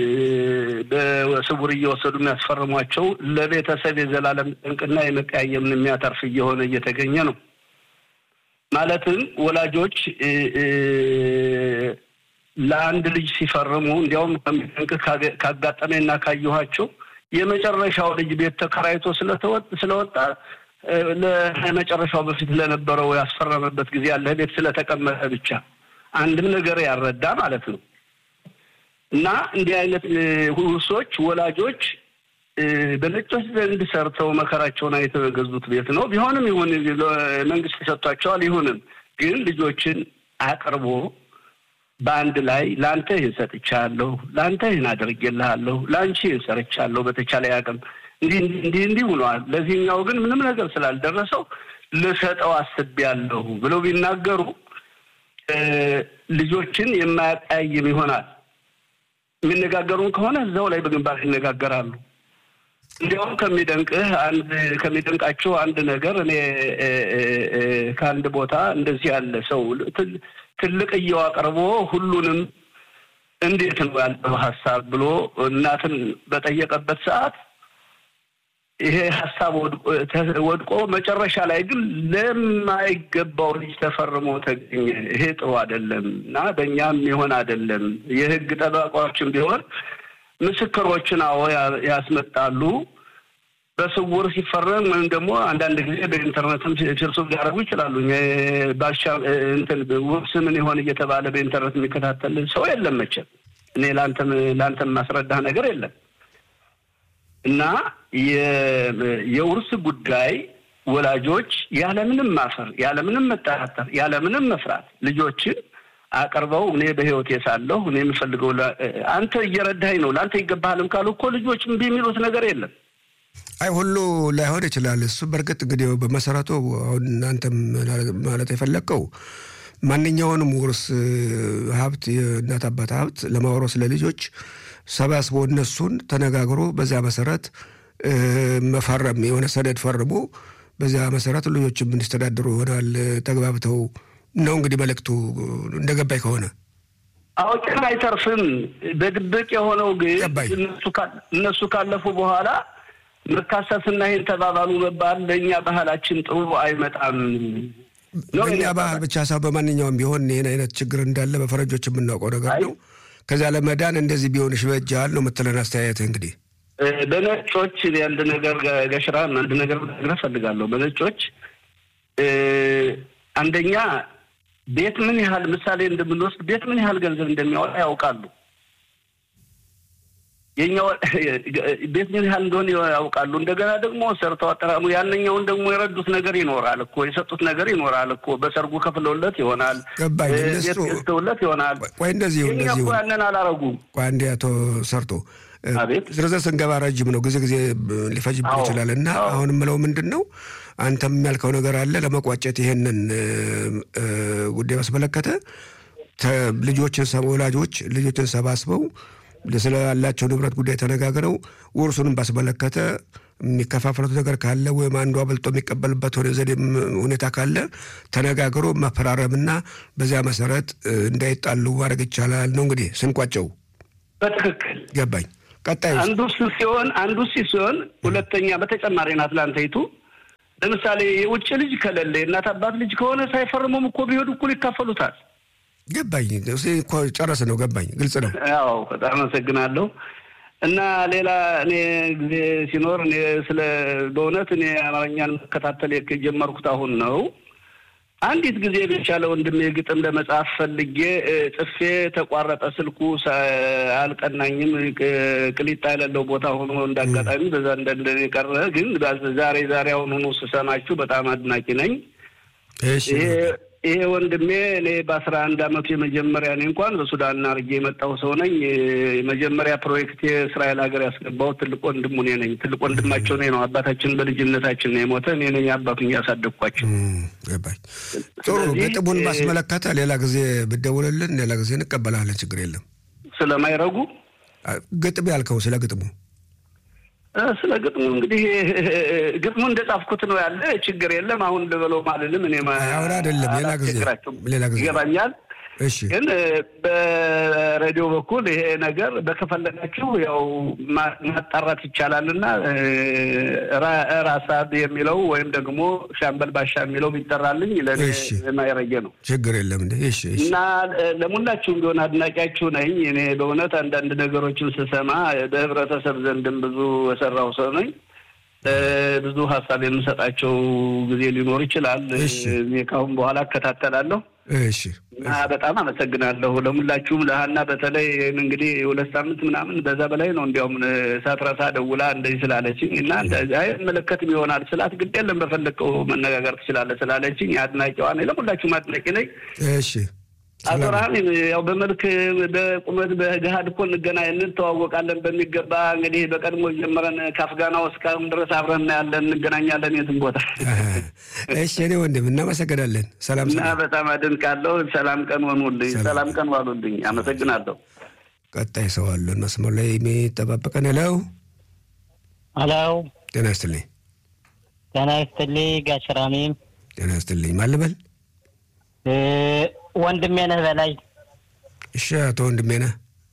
በስውር እየወሰዱ የሚያስፈርሟቸው ለቤተሰብ የዘላለም ጠንቅና የመቀያየምን የሚያተርፍ እየሆነ እየተገኘ ነው። ማለትም ወላጆች ለአንድ ልጅ ሲፈርሙ እንዲያውም ከሚጠንቅ ካጋጠመና ካየኋቸው የመጨረሻው ልጅ ቤት ተከራይቶ ስለወጣ ለመጨረሻው በፊት ለነበረው ያስፈረመበት ጊዜ ያለ ቤት ስለተቀመጠ ብቻ አንድም ነገር ያረዳ ማለት ነው። እና እንዲህ አይነት ውርሶች ወላጆች በነጮች ዘንድ ሰርተው መከራቸውን አይተው የገዙት ቤት ነው። ቢሆንም ይሁን መንግስት ይሰጧቸዋል። ይሁንም ግን ልጆችን አቅርቦ በአንድ ላይ ለአንተ ይህን ሰጥቻለሁ፣ ለአንተ ይህን አድርጌልሃለሁ፣ ለአንቺ ይህን ሰርቻለሁ፣ በተቻለ ያቅም እንዲህ እንዲህ እንዲህ ሆኗል። ለዚህኛው ግን ምንም ነገር ስላልደረሰው ልሰጠው አስቤያለሁ ብለው ቢናገሩ ልጆችን የማያቀያይም ይሆናል። የሚነጋገሩን ከሆነ እዛው ላይ በግንባር ይነጋገራሉ። እንዲያውም ከሚደንቅህ አንድ ከሚደንቃቸው አንድ ነገር እኔ ከአንድ ቦታ እንደዚህ ያለ ሰው ትልቅየው አቅርቦ ሁሉንም እንዴት ነው ያለው ሀሳብ ብሎ እናትን በጠየቀበት ሰዓት ይሄ ሀሳብ ወድቆ መጨረሻ ላይ ግን ለማይገባው ልጅ ተፈርሞ ተገኘ። ይሄ ጥሩ አይደለም እና በእኛም ይሆን አይደለም። የህግ ጠበቃዎችም ቢሆን ምስክሮችን አዎ ያስመጣሉ። በስውር ሲፈረም ወይም ደግሞ አንዳንድ ጊዜ በኢንተርኔትም ፊርሱ ሊያደርጉ ይችላሉ። ባሻ እንትን ውርስ ምን ይሆን እየተባለ በኢንተርኔት የሚከታተል ሰው የለም መቼም። እኔ ለአንተም ማስረዳህ ነገር የለም እና የውርስ ጉዳይ ወላጆች ያለምንም ማፈር፣ ያለምንም መጠራጠር፣ ያለምንም መፍራት ልጆችን አቅርበው እኔ በህይወት ሳለሁ እኔ የምፈልገው አንተ እየረዳኸኝ ነው ለአንተ ይገባሃልም ካሉ እኮ ልጆች እምቢ የሚሉት ነገር የለም። አይ ሁሉ ላይሆን ይችላል። እሱ በእርግጥ እንግዲህ በመሰረቱ አሁን እናንተም ማለት የፈለግከው ማንኛውንም ውርስ ሀብት የእናት አባት ሀብት ለማውረስ ለልጆች ሰባስቦ እነሱን ተነጋግሮ በዚያ መሰረት መፈረም የሆነ ሰነድ ፈርሞ በዚያ መሰረት ልጆችም እንዲስተዳድሩ ይሆናል ተግባብተው ነው እንግዲህ መልእክቱ እንደገባኝ ከሆነ አውጭን አይተርፍም። በድብቅ የሆነው ግን እነሱ ካለፉ በኋላ መካሰስና ይህን ተባባሉ መባል ለእኛ ባህላችን ጥሩ አይመጣም። በእኛ ባህል ብቻ ሳይሆን በማንኛውም ቢሆን ይህን አይነት ችግር እንዳለ በፈረንጆች የምናውቀው ነገር ነው። ከዚያ ለመዳን እንደዚህ ቢሆን ይበጃል ነው የምትለን አስተያየት እንግዲህ በነጮች አንድ ነገር ገሽራ አንድ ነገር ልነግርህ እፈልጋለሁ። በነጮች አንደኛ ቤት ምን ያህል ምሳሌ እንደምንወስድ ቤት ምን ያህል ገንዘብ እንደሚያወጣ ያውቃሉ። የኛው ቤት ምን ያህል እንደሆነ ያውቃሉ። እንደገና ደግሞ ሰርተው አጠራሙ ያንኛውን ደግሞ የረዱት ነገር ይኖራል እኮ የሰጡት ነገር ይኖራል እኮ በሰርጉ ከፍለውለት ይሆናል፣ ገባኝ። ቤት ገዝተውለት ይሆናል። ቆይ እንደዚህ የኛ እንደዚህ እኮ ያንን አላረጉም። ቆይ አንዴ አቶ ሰርቶ አቤት ዝርዝር ስንገባ ረጅም ነው፣ ጊዜ ጊዜ ሊፈጅብን አዎ፣ ይችላል እና አዎ። አሁን የምለው ምንድን ነው አንተም የሚያልከው ነገር አለ ለመቋጨት ይሄንን እ፣ ጉዳይ ባስመለከተ ተ- ልጆችን ሰ- ወላጆች ልጆችን ሰባስበው ስላላቸው ንብረት ጉዳይ ተነጋግረው ውርሱንም ባስመለከተ የሚከፋፈሉት ነገር ካለ ወይም አንዱ አበልጦ የሚቀበልበት ሆነ ዘዴም ሁኔታ ካለ ተነጋግሮ መፈራረምና በዚያ መሰረት እ፣ እንዳይጣሉ ማድረግ ይቻላል ነው እንግዲህ ስንቋጨው በትክክል ገባኝ። ቀጣዩ አንዱ እሱ ሲሆን አንዱ እሱ ሲሆን ሁለተኛ በተጨማሪ ናት ላንተይቱ ለምሳሌ የውጭ ልጅ ከሌለ የእናት አባት ልጅ ከሆነ ሳይፈርሙም እኮ ቢሄዱ እኩል ይካፈሉታል። ገባኝ እሱ እኮ ጨረስ ነው ገባኝ። ግልጽ ነው። ያው በጣም አመሰግናለሁ። እና ሌላ እኔ ጊዜ ሲኖር እኔ ስለ በእውነት እኔ አማርኛን መከታተል የጀመርኩት አሁን ነው። አንዲት ጊዜ ብቻ ለወንድሜ ግጥም ለመጻፍ ፈልጌ እ፣ ጽፌ ተቋረጠ ስልኩ ሳ- አልቀናኝም። ቅ- ቅሊጣ የሌለው ቦታ ሆኖ እንዳጋጣሚ በዛ እንደ የቀረ ግን ዛሬ ዛሬ አሁን ሆኖ ስሰማችሁ በጣም አድናቂ ነኝ። እሺ ይሄ ይሄ ወንድሜ እኔ በአስራ አንድ አመቱ የመጀመሪያ እኔ እንኳን በሱዳን አድርጌ የመጣው ሰው ነኝ። የመጀመሪያ ፕሮጀክት የእስራኤል ሀገር ያስገባው ትልቅ ወንድሙ እኔ ነኝ። ትልቅ ወንድማቸው እኔ ነው። አባታችን በልጅነታችን ነው የሞተ። እኔ ነኝ አባቱን ያሳደግኳቸው። እም፣ ገባኝ። ጥሩ ስለዚህ፣ ግጥሙን እ- ባስመለከተ ሌላ ጊዜ ብደውልልን ሌላ ጊዜ እንቀበላለን። ችግር የለም። ስለማይረጉ አ፣ ግጥም ያልከው ስለ ግጥሙ እ፣ ስለ ግጥሙ እንግዲህ ግጥሙ እንደጻፍኩት ነው ያለ። ችግር የለም። አሁን ልበለው ማልልም እኔ ማ- አሁን አይደለም፣ ሌላ ጊዜ አላስቸግራቸውም። ሌላ ጊዜ ይገባኛል። እሺ ግን እ፣ በሬዲዮ በኩል ይሄ ነገር በከፈለጋችሁ ያው ማ- ማጣራት ይቻላል እና እ፣ ራ- ራሳብ የሚለው ወይም ደግሞ ሻምበል ባሻ የሚለው ቢጠራልኝ ለእኔ እሺ። የማይረየ ነው ችግር የለም እንዴ። እሺ እሺ እና እ፣ ለሙላችሁም ቢሆን አድናቂያችሁ ነኝ። እኔ በእውነት አንዳንድ ነገሮችን ስሰማ በህብረተሰብ ዘንድም ብዙ የሰራው ሰው ነኝ። እ፣ ብዙ ሀሳብ የምሰጣቸው ጊዜ ሊኖር ይችላል። እሺ። እኔ ካሁን በኋላ እከታተላለሁ። እሺ እና በጣም አመሰግናለሁ ለሙላችሁም ለሀና በተለይ እንግዲህ የሁለት ሳምንት ምናምን በዛ በላይ ነው እንዲያውም ሳትረሳ ደውላ እንደዚህ ስላለችኝ እና እንደዚህ አይመለከትም ይሆናል ስላት ግድ የለም በፈለግከው መነጋገር ትችላለህ ስላለችኝ አድናቂዋ ነኝ። ለሙላችሁም አድናቂ ነኝ። እሺ አቶ ረሃሚም ያው በመልክ በቁመት በገሃድ እኮ እንገናኝ እንተዋወቃለን በሚገባ እንግዲህ በቀድሞ ጀምረን ከአፍጋናው እስካሁን ድረስ አብረን እናያለን እንገናኛለን የትም ቦታ። እሺ እኔ ወንድም እናመሰግናለን። ሰላም እና በጣም አደንቃለሁ። ሰላም ቀን ሆኑልኝ። ሰላም ቀን ዋሉልኝ። አመሰግናለሁ። ቀጣይ ሰው አለን መስመር ላይ የሚጠባበቀን ለው ሄሎ ጤና ይስጥልኝ። ጤና ይስጥልኝ ጋሽ ራሚም ጤና ይስጥልኝ። ማን ልበል? ወንድሜ ነህ በላይ። እሺ አቶ ወንድሜ ነህ።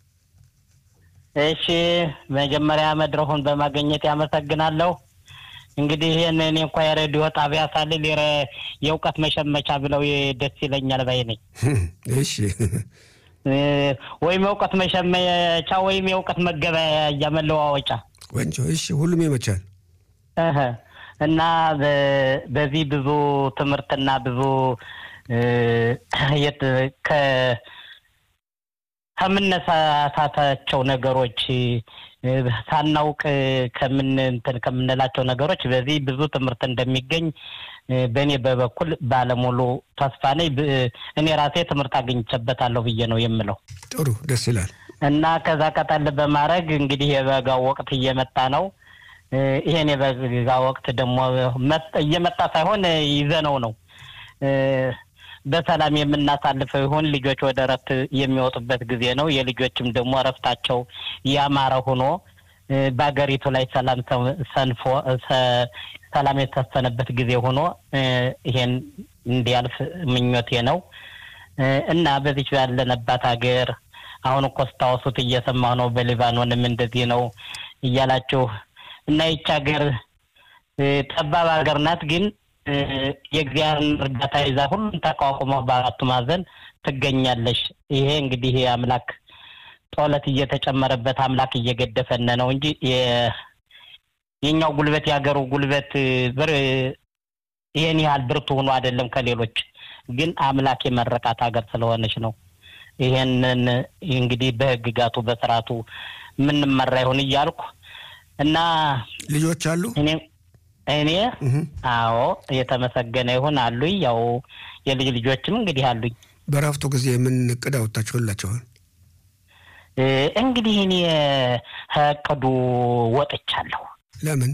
እሺ መጀመሪያ መድረኩን በማገኘት ያመሰግናለሁ። እንግዲህ ይህን እኔ እንኳ የሬዲዮ ጣቢያ ሳልል የእውቀት መሸመቻ ብለው ደስ ይለኛል ባይ ነኝ። እሺ ወይም የእውቀት መሸመቻ ወይም የእውቀት መገበያያ መለዋወጫ ቆንጆ። እሺ ሁሉም ይመቻል እህ እና በዚህ ብዙ ትምህርትና ብዙ ከምነሳሳታቸው ነገሮች ሳናውቅ ከምን እንትን ከምንላቸው ነገሮች በዚህ ብዙ ትምህርት እንደሚገኝ በእኔ በበኩል ባለሙሉ ተስፋ ነኝ። እኔ ራሴ ትምህርት አግኝቼበታለሁ ብዬ ነው የምለው። ጥሩ ደስ ይላል። እና ከዛ ቀጠል በማድረግ እንግዲህ የበጋው ወቅት እየመጣ ነው። ይሄን የበጋ ወቅት ደግሞ እየመጣ ሳይሆን ይዘነው ነው በሰላም የምናሳልፈው ይሆን። ልጆች ወደ እረፍት የሚወጡበት ጊዜ ነው። የልጆችም ደግሞ እረፍታቸው ያማረ ሆኖ በሀገሪቱ ላይ ሰላም ሰንፎ ሰላም የተሰፈነበት ጊዜ ሆኖ ይሄን እንዲያልፍ ምኞቴ ነው እና በዚች ያለንባት ሀገር አሁን እኮ ስታወሱት እየሰማሁ ነው። በሊባኖንም እንደዚህ ነው እያላችሁ እና ይች ሀገር ጠባብ ሀገር ናት ግን የእግዚአብሔርን እርዳታ ይዛ ሁሉም ተቋቁመው በአራቱ ማዕዘን ትገኛለሽ። ይሄ እንግዲህ አምላክ ጦለት እየተጨመረበት አምላክ እየገደፈን ነው እንጂ የኛው ጉልበት የሀገሩ ጉልበት ይሄን ያህል ብርቱ ሆኖ አይደለም ከሌሎች ግን አምላክ የመረቃት ሀገር ስለሆነች ነው። ይሄንን እንግዲህ በህግጋቱ በስርዓቱ የምንመራ ይሁን እያልኩ እና ልጆች አሉ እኔ እኔ አዎ የተመሰገነ ይሁን አሉኝ። ያው የልጅ ልጆችም እንግዲህ አሉኝ። በረፍቱ ጊዜ ምን እቅድ አወጣችሁላቸዋል? እንግዲህ እኔ እቅዱ ወጥቻለሁ። ለምን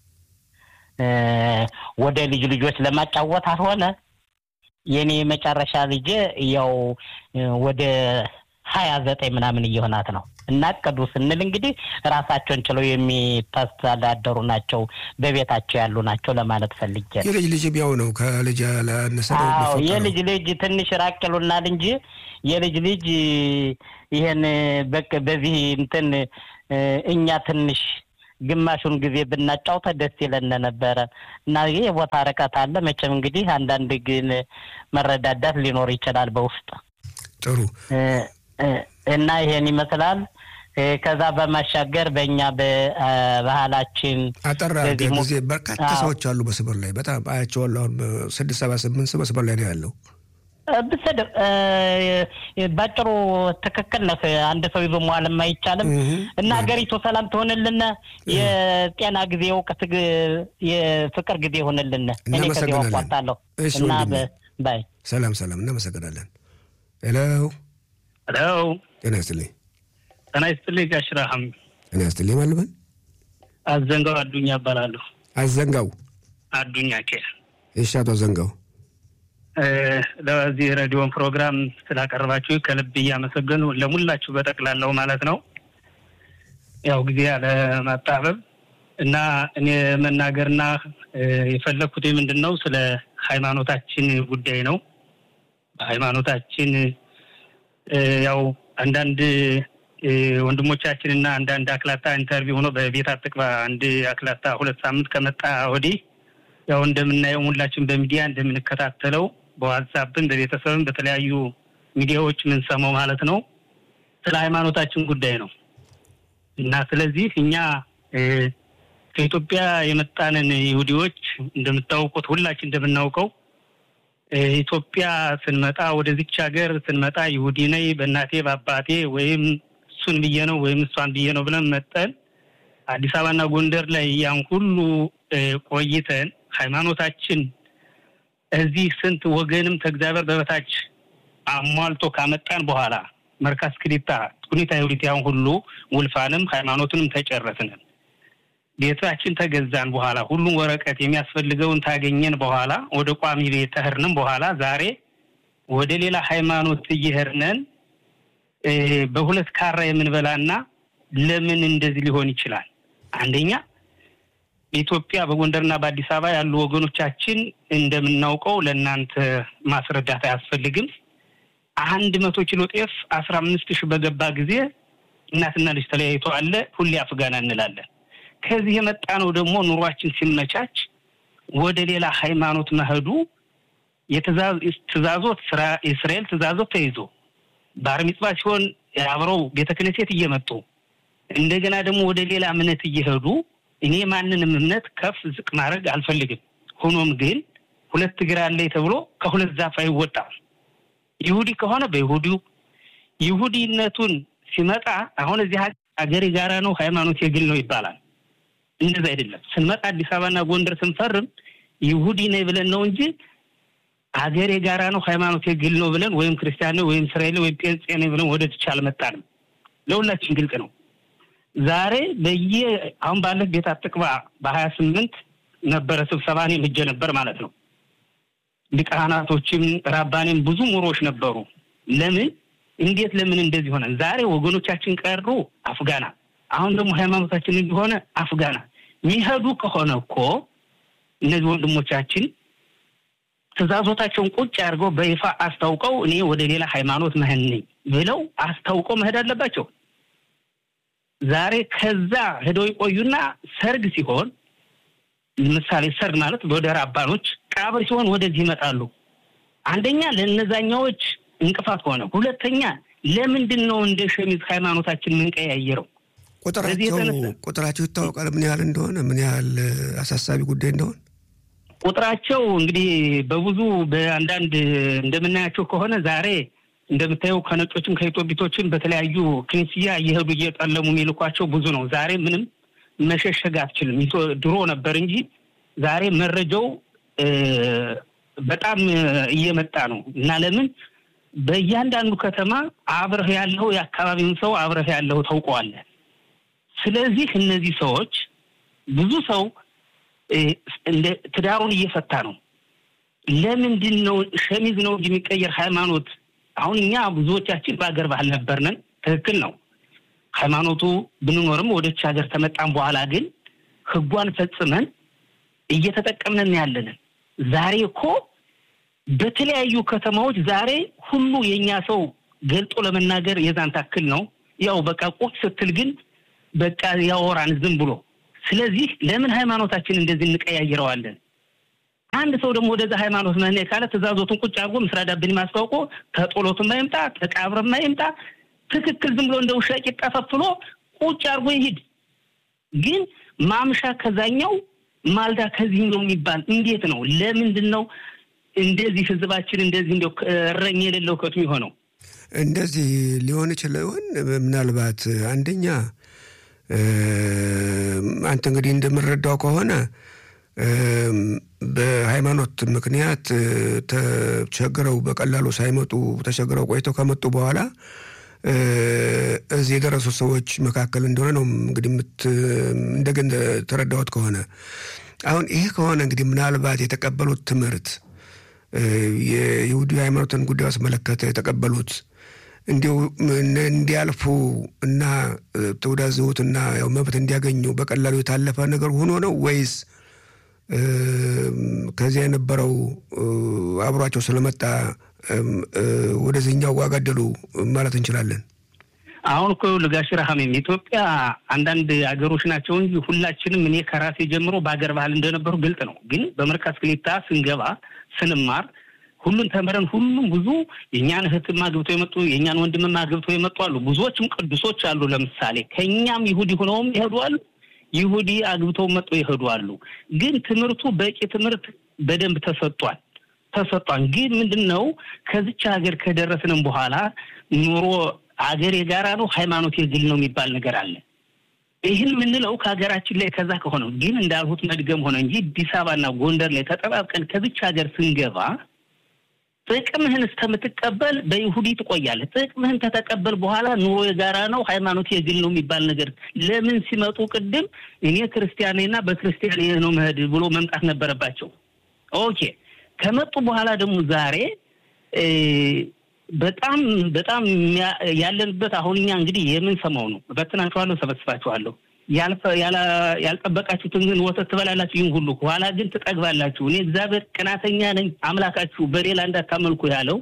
ወደ ልጅ ልጆች ለማጫወት አልሆነ የኔ የመጨረሻ ልጄ ያው ወደ ሀያ ዘጠኝ ምናምን እየሆናት ነው እና እቅዱ ስንል እንግዲህ ራሳቸውን ችለው የሚተዳደሩ ናቸው፣ በቤታቸው ያሉ ናቸው ለማለት ፈልጌ ነው። የልጅ ልጅ ቢያው ነው ከልጅ ያላነሰ ነው አዎ የሚፈጠረው። የልጅ ልጅ ትንሽ ራቅ ይሉናል እንጂ የልጅ ልጅ ይሄን በቅ በዚህ እንትን እኛ ትንሽ ግማሹን ጊዜ ብናጫውተ ደስ ይለን ነበረ እና ይህ የቦታ ርቀት አለ። መቼም እንግዲህ አንዳንድ ግን መረዳዳት ሊኖር ይችላል በውስጥ ጥሩ እና ይሄን ይመስላል። ከዛ በማሻገር በእኛ በባህላችን አጠራ በዚህ ሞ- ጊዜ በርካታ አዎ። ሰዎች አሉ መስመር ላይ በጣም አያቸዋለሁ። አሁን ስድስት ሰባ ስምንት ሰው መስመር ላይ ነው ያለው። ብስድር ባጭሩ ትክክል ነህ። አንድ ሰው ይዞ መዋልም አይቻልም እህ። እና ሀገሪቱ ሰላም ትሆንልን፣ የጤና ጊዜ እውቀት፣ ግ- የፍቅር ጊዜ ይሆንልን። እኔ ከዚህ እናመሰግናለን። አቋርጣለሁ እሺ እና ወንድሜ። በ- ባይ ሰላም ሰላም፣ እናመሰግናለን። ሄሎ ሄሎ ጤና ይስጥልኝ። ጤና ይስጥልኝ ጋሽ ረሃም ጤና ይስጥልኝ። ማን ልበል? አዘንጋው አዱኛ እባላለሁ። አዘንጋው። አዱኛ ኬ እሺ አቶ አዘንጋው ለዚህ ሬዲዮን ፕሮግራም ስላቀረባችሁ ከልብ እያመሰገኑ ለሙላችሁ በጠቅላላው ማለት ነው። ያው ጊዜ ያለማጣበብ እና እኔ መናገርና እ፣ የፈለግኩት ምንድን ነው ስለ ሃይማኖታችን ጉዳይ ነው። ሃይማኖታችን እ፣ ያው አንዳንድ እ፣ ወንድሞቻችን እና አንዳንድ አክላታ ኢንተርቪው ሆኖ በቤት አትቅባ አንድ አክላታ ሁለት ሳምንት ከመጣ ወዲህ ያው እንደምናየው ሁላችን በሚዲያ እንደምንከታተለው በዋትሳፕም በቤተሰብም በተለያዩ ሚዲያዎች የምንሰማው ማለት ነው ስለ ሃይማኖታችን ጉዳይ ነው እና ስለዚህ እኛ እ፣ ከኢትዮጵያ የመጣንን ይሁዲዎች እንደምታውቁት ሁላችን እንደምናውቀው እ፣ ኢትዮጵያ ስንመጣ ወደዚች ሀገር ስንመጣ ይሁዲ ነኝ በእናቴ በአባቴ ወይም እሱን ብዬ ነው ወይም እሷን ብዬ ነው ብለን መጠን አዲስ አበባና ጎንደር ላይ ያን ሁሉ እ፣ ቆይተን ሃይማኖታችን እዚህ ስንት ወገንም ከእግዚአብሔር በበታች አሟልቶ ካመጣን በኋላ መርካስ ክሊታ ሁኔታ የሁሊት ያሁን ሁሉ ውልፋንም ሃይማኖትንም ተጨረስንን ቤታችን ተገዛን በኋላ ሁሉም ወረቀት የሚያስፈልገውን ታገኘን በኋላ ወደ ቋሚ ቤት ተህርንም በኋላ ዛሬ ወደ ሌላ ሃይማኖት እየሄድነን በሁለት ካራ የምንበላና ለምን እንደዚህ ሊሆን ይችላል? አንደኛ በኢትዮጵያ በጎንደርና በአዲስ አበባ ያሉ ወገኖቻችን እንደምናውቀው ለእናንተ ማስረዳት አያስፈልግም። አንድ መቶ ኪሎ ጤፍ አስራ አምስት ሺህ በገባ ጊዜ እናትና ልጅ ተለያይቶ አለ ሁሌ አፍጋና እንላለን። ከዚህ የመጣ ነው ደግሞ ኑሯችን ሲመቻች ወደ ሌላ ሃይማኖት መሄዱ የትእዛዞት የእስራኤል ትእዛዞት ተይዞ ባር ሚጽባ ሲሆን አብረው ቤተ ክህነት እየመጡ እንደገና ደግሞ ወደ ሌላ እምነት እየሄዱ እኔ ማንንም እምነት ከፍ ዝቅ ማድረግ አልፈልግም። ሆኖም ግን ሁለት እግር አለኝ ተብሎ ከሁለት ዛፍ አይወጣም። ይሁዲ ከሆነ በይሁዲው ይሁዲነቱን ሲመጣ አሁን እዚህ ሀገር የጋራ ነው፣ ሃይማኖት የግል ነው ይባላል። እንደዛ አይደለም። ስንመጣ አዲስ አበባና ጎንደር ስንፈርም ይሁዲ ነኝ ብለን ነው እንጂ ሀገር የጋራ ነው፣ ሃይማኖት የግል ነው ብለን ወይም ክርስቲያን ነው ወይም እስራኤል ወይም ጴንጤ ነኝ ብለን ወደ ትቻ አልመጣንም። ለሁላችን ግልጽ ነው። ዛሬ በየ አሁን ባለት ቤት አጥቅባ በሀያ ስምንት ነበረ ስብሰባ እኔም ሄጄ ነበር ማለት ነው። ሊቃናቶችም ራባኔም ብዙ ሙሮች ነበሩ። ለምን እንዴት ለምን እንደዚህ ሆነ? ዛሬ ወገኖቻችን ቀሩ አፍጋና፣ አሁን ደግሞ ሃይማኖታችን እንዲሆነ አፍጋና የሚሄዱ ከሆነ እኮ እነዚህ ወንድሞቻችን ትእዛዞታቸውን ቁጭ አድርገው በይፋ አስታውቀው እኔ ወደ ሌላ ሃይማኖት መሄድ ነኝ ብለው አስታውቀው መሄድ አለባቸው። ዛሬ ከዛ ሄደው ይቆዩና ሰርግ ሲሆን ምሳሌ ሰርግ ማለት ወደ ራባኖች ቀብር ሲሆን ወደዚህ ይመጣሉ። አንደኛ ለእነዛኛዎች እንቅፋት ሆነ፣ ሁለተኛ ለምንድን ነው እንደ ሸሚዝ ሃይማኖታችን ምንቀያየረው? ቁጥራቸው ቁጥራቸው ይታወቃል፣ ምን ያህል እንደሆነ ምን ያህል አሳሳቢ ጉዳይ እንደሆነ ቁጥራቸው እንግዲህ በብዙ በአንዳንድ እንደምናያቸው ከሆነ ዛሬ እንደምታየው ከነጮችም ከኢትዮጵቶችም በተለያዩ ክኒስያ እየሄዱ እየጠለሙ የሚልኳቸው ብዙ ነው። ዛሬ ምንም መሸሸግ አትችልም። ድሮ ነበር እንጂ ዛሬ መረጃው በጣም እየመጣ ነው እና ለምን በእያንዳንዱ ከተማ አብረህ ያለው የአካባቢውን ሰው አብረህ ያለው ታውቀዋለህ። ስለዚህ እነዚህ ሰዎች ብዙ ሰው እንደ ትዳሩን እየፈታ ነው። ለምንድን ነው ሸሚዝ ነው እንጂ የሚቀየር ሃይማኖት አሁን እኛ ብዙዎቻችን በሀገር ባህል ነበርነን። ትክክል ነው። ሃይማኖቱ ብንኖርም ወደች ሀገር ተመጣን በኋላ ግን ህጓን ፈጽመን እየተጠቀምነን ያለንን። ዛሬ እኮ በተለያዩ ከተማዎች ዛሬ ሁሉ የእኛ ሰው ገልጦ ለመናገር የዛን ታክል ነው። ያው በቃ ቁጭ ስትል ግን በቃ ያወራን ዝም ብሎ። ስለዚህ ለምን ሃይማኖታችን እንደዚህ እንቀያይረዋለን? አንድ ሰው ደግሞ ወደዛ ሃይማኖት መህኔ ካለ ትእዛዞቱን ቁጭ አድርጎ ምስራ ዳብን ማስታውቆ ተጦሎቱን ማይምጣ ተቃብረ ማይምጣ ትክክል ዝም ብሎ እንደ ውሻ ቂጣ ፈፍሎ ቁጭ አድርጎ ይሂድ። ግን ማምሻ ከዛኛው ማልዳ ከዚህ ነው የሚባል እንዴት ነው? ለምንድን ነው እንደዚህ ህዝባችን እንደዚህ እንደው እረኝ የሌለው ከቱ የሆነው? እንደዚህ ሊሆን ይችል ይሆን? ምናልባት አንደኛ አንተ እንግዲህ እንደምረዳው ከሆነ በሃይማኖት ምክንያት ተቸግረው በቀላሉ ሳይመጡ ተቸግረው ቆይተው ከመጡ በኋላ እዚህ የደረሱ ሰዎች መካከል እንደሆነ ነው እንግዲህ እንደገን ተረዳሁት ከሆነ አሁን ይሄ ከሆነ እንግዲህ ምናልባት የተቀበሉት ትምህርት የይሁዲ ሃይማኖትን ጉዳይ አስመለከተ የተቀበሉት እንዲሁ እንዲያልፉ እና ተወዳዝሁትና ያው መብት እንዲያገኙ በቀላሉ የታለፈ ነገር ሆኖ ነው ወይስ ከዚያ የነበረው አብሯቸው ስለመጣ ወደዚህኛው ዋጋደሉ ማለት እንችላለን? አሁን እኮ ልጋሽ ረሃሜም ኢትዮጵያ አንዳንድ አገሮች ናቸው እንጂ ሁላችንም እኔ ከራሴ ጀምሮ በሀገር ባህል እንደነበሩ ግልጥ ነው። ግን በመርካዝ ክሊታ ስንገባ ስንማር ሁሉን ተምረን ሁሉም ብዙ የእኛን እህትም አግብተው የመጡ የእኛን ወንድምም አግብተው የመጡ አሉ። ብዙዎችም ቅዱሶች አሉ። ለምሳሌ ከእኛም ይሁዲ ሆነውም ይሄዱ አሉ። ይሁዲ አግብተው መጡ ይሄዱ አሉ። ግን ትምህርቱ በቂ ትምህርት በደንብ ተሰጧል ተሰጧል። ግን ምንድን ነው ከዚች ሀገር ከደረስንም በኋላ ኑሮ አገር የጋራ ነው፣ ሃይማኖት የግል ነው የሚባል ነገር አለ። ይህን የምንለው ከሀገራችን ላይ ከዛ ከሆነ ግን እንዳልሁት መድገም ሆነ እንጂ አዲስ አበባና ጎንደር ላይ ተጠባብቀን ከዚች ሀገር ስንገባ ጥቅምህን እስከምትቀበል በይሁዲ ትቆያለህ። ጥቅምህን ከተቀበል በኋላ ኑሮ የጋራ ነው፣ ሃይማኖት የግል ነው የሚባል ነገር ለምን ሲመጡ ቅድም እኔ ክርስቲያኔና በክርስቲያኔ ነው መሄድ ብሎ መምጣት ነበረባቸው። ኦኬ ከመጡ በኋላ ደግሞ ዛሬ በጣም በጣም ያለንበት አሁን እኛ እንግዲህ የምንሰማው ነው። በትናችኋለሁ፣ ሰበስባችኋለሁ ያልጠበቃችሁትን ግን ወተት ትበላላችሁ፣ ይህን ሁሉ ኋላ ግን ትጠግባላችሁ። እኔ እግዚአብሔር ቅናተኛ ነኝ አምላካችሁ በሌላ እንዳታመልኩ ያለው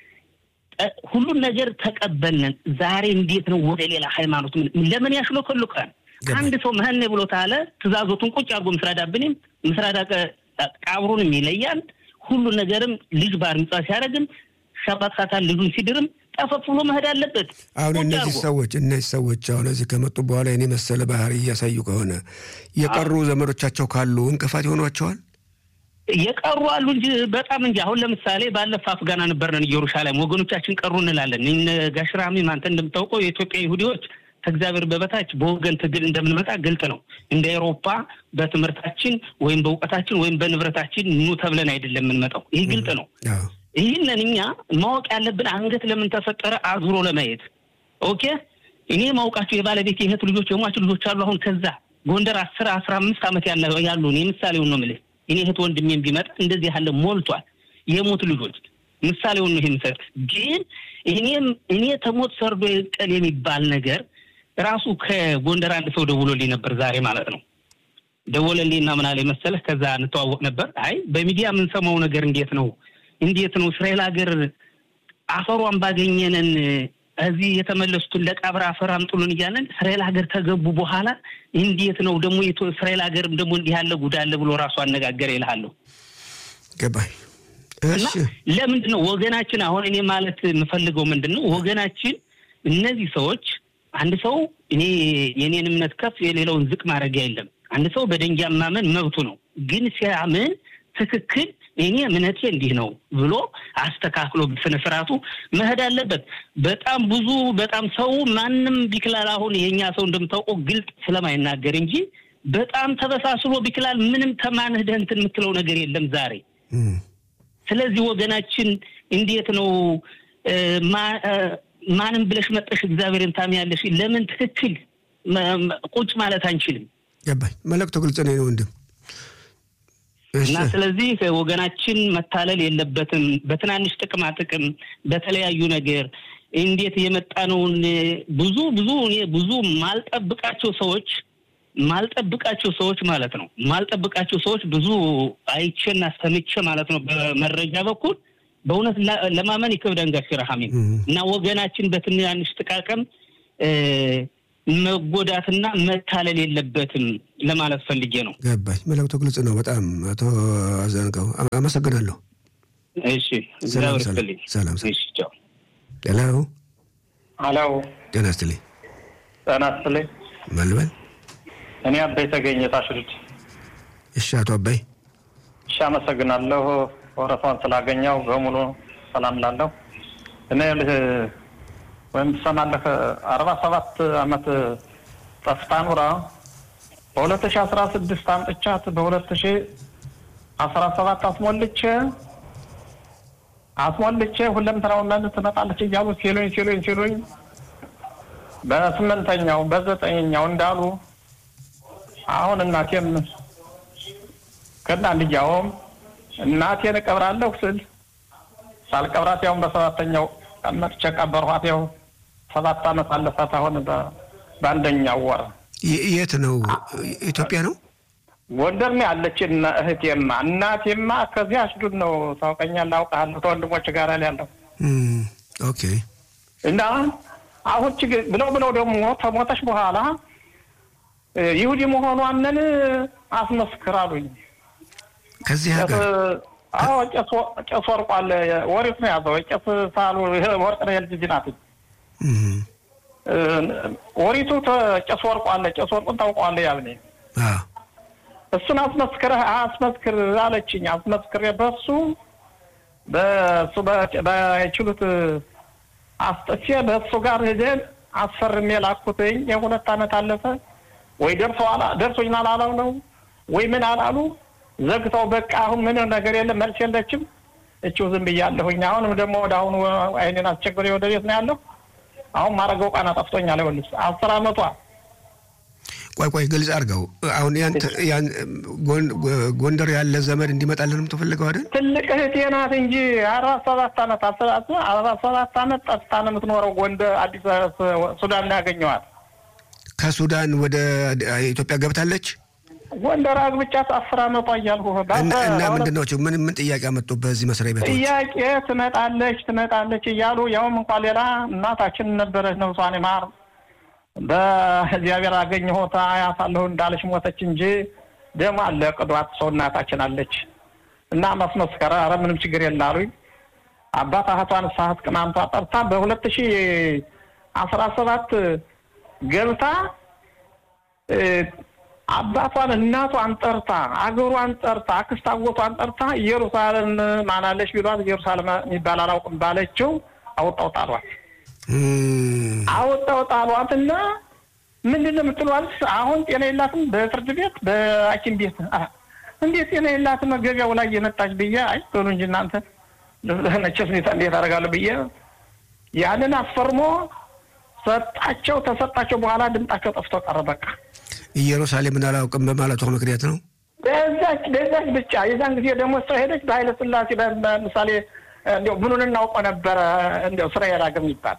ሁሉን ነገር ተቀበልን። ዛሬ እንዴት ነው ወደ ሌላ ሃይማኖት ለምን ያሽሎከሉካል? አንድ ሰው መህኔ ብሎ ታለ ትእዛዞቱን ቁጭ አድርጎ ምስራዳብንም ምስራዳ ቃብሩንም ይለያል። ሁሉን ነገርም ልጅ ባር ሚጻ ሲያደርግም ሻባት ካታል ልጁን ሲድርም ጠፈፍ ብሎ መሄድ አለበት። አሁን እነዚህ ሰዎች እነዚህ ሰዎች አሁን እዚህ ከመጡ በኋላ የኔ መሰለ ባህሪ እያሳዩ ከሆነ የቀሩ ዘመዶቻቸው ካሉ እንቅፋት ይሆኗቸዋል። የቀሩ አሉ እንጂ በጣም እንጂ። አሁን ለምሳሌ ባለፈ አፍጋና ነበርነን ኢየሩሳሌም ወገኖቻችን ቀሩ እንላለን። ጋሽራሚ አንተ እንደምታውቀው የኢትዮጵያ ይሁዲዎች ከእግዚአብሔር በበታች በወገን ትግል እንደምንመጣ ግልጥ ነው። እንደ ኤሮፓ በትምህርታችን ወይም በእውቀታችን ወይም በንብረታችን ኑ ተብለን አይደለም የምንመጣው። ይህ ግልጥ ነው። ይህንን እኛ ማወቅ ያለብን አንገት ለምን ተፈጠረ አዙሮ ለማየት ኦኬ። እኔ ማውቃቸው የባለቤት የእህት ልጆች የሟች ልጆች አሉ። አሁን ከዛ ጎንደር አስር አስራ አምስት ዓመት ያሉ እኔ ምሳሌውን ነው የምልህ። እኔ እህት ወንድሜም ቢመጣ እንደዚህ ያለ ሞልቷል። የሞት ልጆች ምሳሌውን ነው የምሰጥ። ግን እኔም እኔ ተሞት ሰርዶ ቀል የሚባል ነገር ራሱ ከጎንደር አንድ ሰው ደውሎልኝ ነበር ዛሬ ማለት ነው። ደወለልኝና ምን አለኝ መሰለህ፣ ከዛ እንተዋወቅ ነበር። አይ በሚዲያ የምንሰማው ነገር እንዴት ነው እንዴት ነው እስራኤል ሀገር አፈሯን ባገኘነን እዚህ የተመለሱትን ለቀብር አፈር አምጡልን እያለን እስራኤል ሀገር ከገቡ በኋላ እንዴት ነው ደግሞ እስራኤል ሀገር ደግሞ እንዲህ ያለ ጉዳ አለ ብሎ ራሱ አነጋገር ይልሃለሁ። ገባኝ። እና ለምንድን ነው ወገናችን አሁን እኔ ማለት የምፈልገው ምንድን ነው ወገናችን እነዚህ ሰዎች አንድ ሰው እኔ የኔን እምነት ከፍ የሌለውን ዝቅ ማድረግ የለም። አንድ ሰው በደንጊያ ማመን መብቱ ነው። ግን ሲያምን ትክክል እኔ እምነቴ እንዲህ ነው ብሎ አስተካክሎ በስነ ስርዓቱ መሄድ አለበት። በጣም ብዙ በጣም ሰው ማንም ቢክላል አሁን የኛ ሰው እንደምታውቀው ግልጥ ስለማይናገር እንጂ በጣም ተበሳስሎ ቢክላል ምንም ተማንህ ደህንትን የምትለው ነገር የለም ዛሬ። ስለዚህ ወገናችን እንዴት ነው ማንም ብለሽ መጠሽ እግዚአብሔርን ታምያለሽ? ለምን ትክክል ቁጭ ማለት አንችልም? ገባኝ። መልእክቱ ግልጽ ነው ወንድም እና ስለዚህ ወገናችን መታለል የለበትም። በትናንሽ ጥቅማ ጥቅም በተለያዩ ነገር እንዴት የመጣነውን ብዙ ብዙ እኔ ብዙ ማልጠብቃቸው ሰዎች ማልጠብቃቸው ሰዎች ማለት ነው ማልጠብቃቸው ሰዎች ብዙ አይቼና ሰምቼ ማለት ነው በመረጃ በኩል በእውነት ለማመን ይከብዳል። ጋሽ ረሃሚም እና ወገናችን በትናንሽ ጥቃቅም መጎዳትና መታለል የለበትም ለማለት ፈልጌ ነው። ገባኝ። መልእክቱ ግልጽ ነው በጣም አቶ አዘንቀው አመሰግናለሁ። እሺ እግዚአብሔር ይስጥልኝ። ሰላም እሺ ቻው። ሄሎ ሄሎ፣ ጤና ይስጥልኝ። ጤና ይስጥልኝ። መልበል እኔ አባይ ተገኘ ታሽልድ። እሺ አቶ አባይ እሺ አመሰግናለሁ። ወረፋውን ስላገኘው በሙሉ ሰላም ላለሁ እኔ ልህ ወይም ትሰማለህ አርባ ሰባት አመት ጠፍታ ኑራ በሁለት ሺ አስራ ስድስት አምጥቻት በሁለት ሺ አስራ ሰባት አስሞልቼ አስሞልቼ ሁለምተናውን ትመጣለች እያሉ ሲሉኝ ሲሉኝ ሲሉኝ በስምንተኛው በዘጠኝኛው እንዳሉ አሁን እናቴም ከና ልጃውም እናቴን እቀብራለሁ ስል ሳልቀብራት ያውን በሰባተኛው ቀን መጥቼ ቀበርኋት። ያው ሰባት አመት አለፋት። አሁን በአንደኛው ወር የት ነው? ኢትዮጵያ ነው? ጎንደር ነው ያለች እህቴማ። እናቴማ ከዚህ አሽዱድ ነው ታውቀኛለህ፣ አውቃለሁ። ከወንድሞች ጋር ያለው ኦኬ። እና አሁን ችግር ብለው ብለው ደግሞ ከሞተች በኋላ ይሁዲ መሆኗንን አስመስክር አሉኝ። ከዚህ ሀገር አዎ ቄስ ወርቁ አለ። ወሬት ነው ያዘው። ቄስ ሳሉ ወርቅ ነው የልጅ ናት። ወሪቱ ቄስ ወርቁ አለ። ቄስ ወርቁን ታውቀዋለህ? ያብኔ እሱን አስመስክረህ አስመስክር አለችኝ። አስመስክሬ በሱ በሱ በችሉት አስጥቼ በእሱ ጋር ሄደን አስፈርሜ ላኩትኝ። የሁለት አመት አለፈ ወይ ደርሶ ደርሶኛል አላሉ ነው ወይ ምን አላሉ ዘግተው በቃ አሁን ምንም ነገር የለም መልስ የለችም። እችው ዝም ብያለሁኝ። አሁንም ደግሞ ወደ አሁኑ አይኔን አስቸግሬ ወደ ቤት ነው ያለሁ። አሁን ማድረገው ቃና ጠፍቶኛል። ይኸውልሽ አስር አመቷ ቆይ ቆይ ግልጽ አድርገው። አሁን ያንተ ያን ጎንደር ያለ ዘመድ እንዲመጣልንም ትፈልገው አይደል? ትልቅ እህቴ ናት እንጂ አርባ ሰባት አመት አርባ ሰባት አመት ጠፍታ ነው የምትኖረው። ጎንደር አዲስ ሱዳን ነው ያገኘዋት። ከሱዳን ወደ ኢትዮጵያ ገብታለች። ጎንደር አግብቻት አስር አመቷ እያልኩ እና ምንድን ነው ምን ምን ጥያቄ አመጡ በዚህ መስሪያ ቤቶች? ጥያቄ ትመጣለች ትመጣለች እያሉ ያውም እንኳን ሌላ እናታችን ነበረች ነፍሷን ይማር በእግዚአብሔር አገኘሁት አያታለሁ እንዳለች ሞተች እንጂ ደግሞ አለ ቅዷት ሰው እናታችን አለች እና ማስመስከረ ኧረ ምንም ችግር የለ አሉኝ። አባት አህቷን ሳህት ቅማምቷ ጠርታ በሁለት ሺ አስራ ሰባት ገብታ አባቷን እናቷን ጠርታ አገሯን ጠርታ አክስት አጎቷን ጠርታ ኢየሩሳሌም ማናለች ቢሏት ኢየሩሳሌም የሚባል አላውቅም ባለችው አውጣው ጣሏት። አወጣው ጣሏት እና ምንድን ነው የምትሏት? አሁን ጤና የላትም በፍርድ ቤት በሐኪም ቤት እንዴት ጤና የላትም ገበያው ላይ የመጣች ብዬ አይ ቶሎ እንጂ እናንተ መቼስ እንዴት አደርጋለሁ ብዬ ያንን አስፈርሞ ሰጣቸው። ተሰጣቸው በኋላ ድምጣቸው ጠፍቶ ቀረ። በቃ ኢየሩሳሌምን አላውቅም በማለቷ ምክንያት ነው። በዛች በዛች ብቻ የዛን ጊዜ ደግሞ እሷ ሄደች በኃይለ ሥላሴ ለምሳሌ እንዲያው ምኑን እናውቀው ነበረ እንዲያው እስራኤል ሀገር የሚባል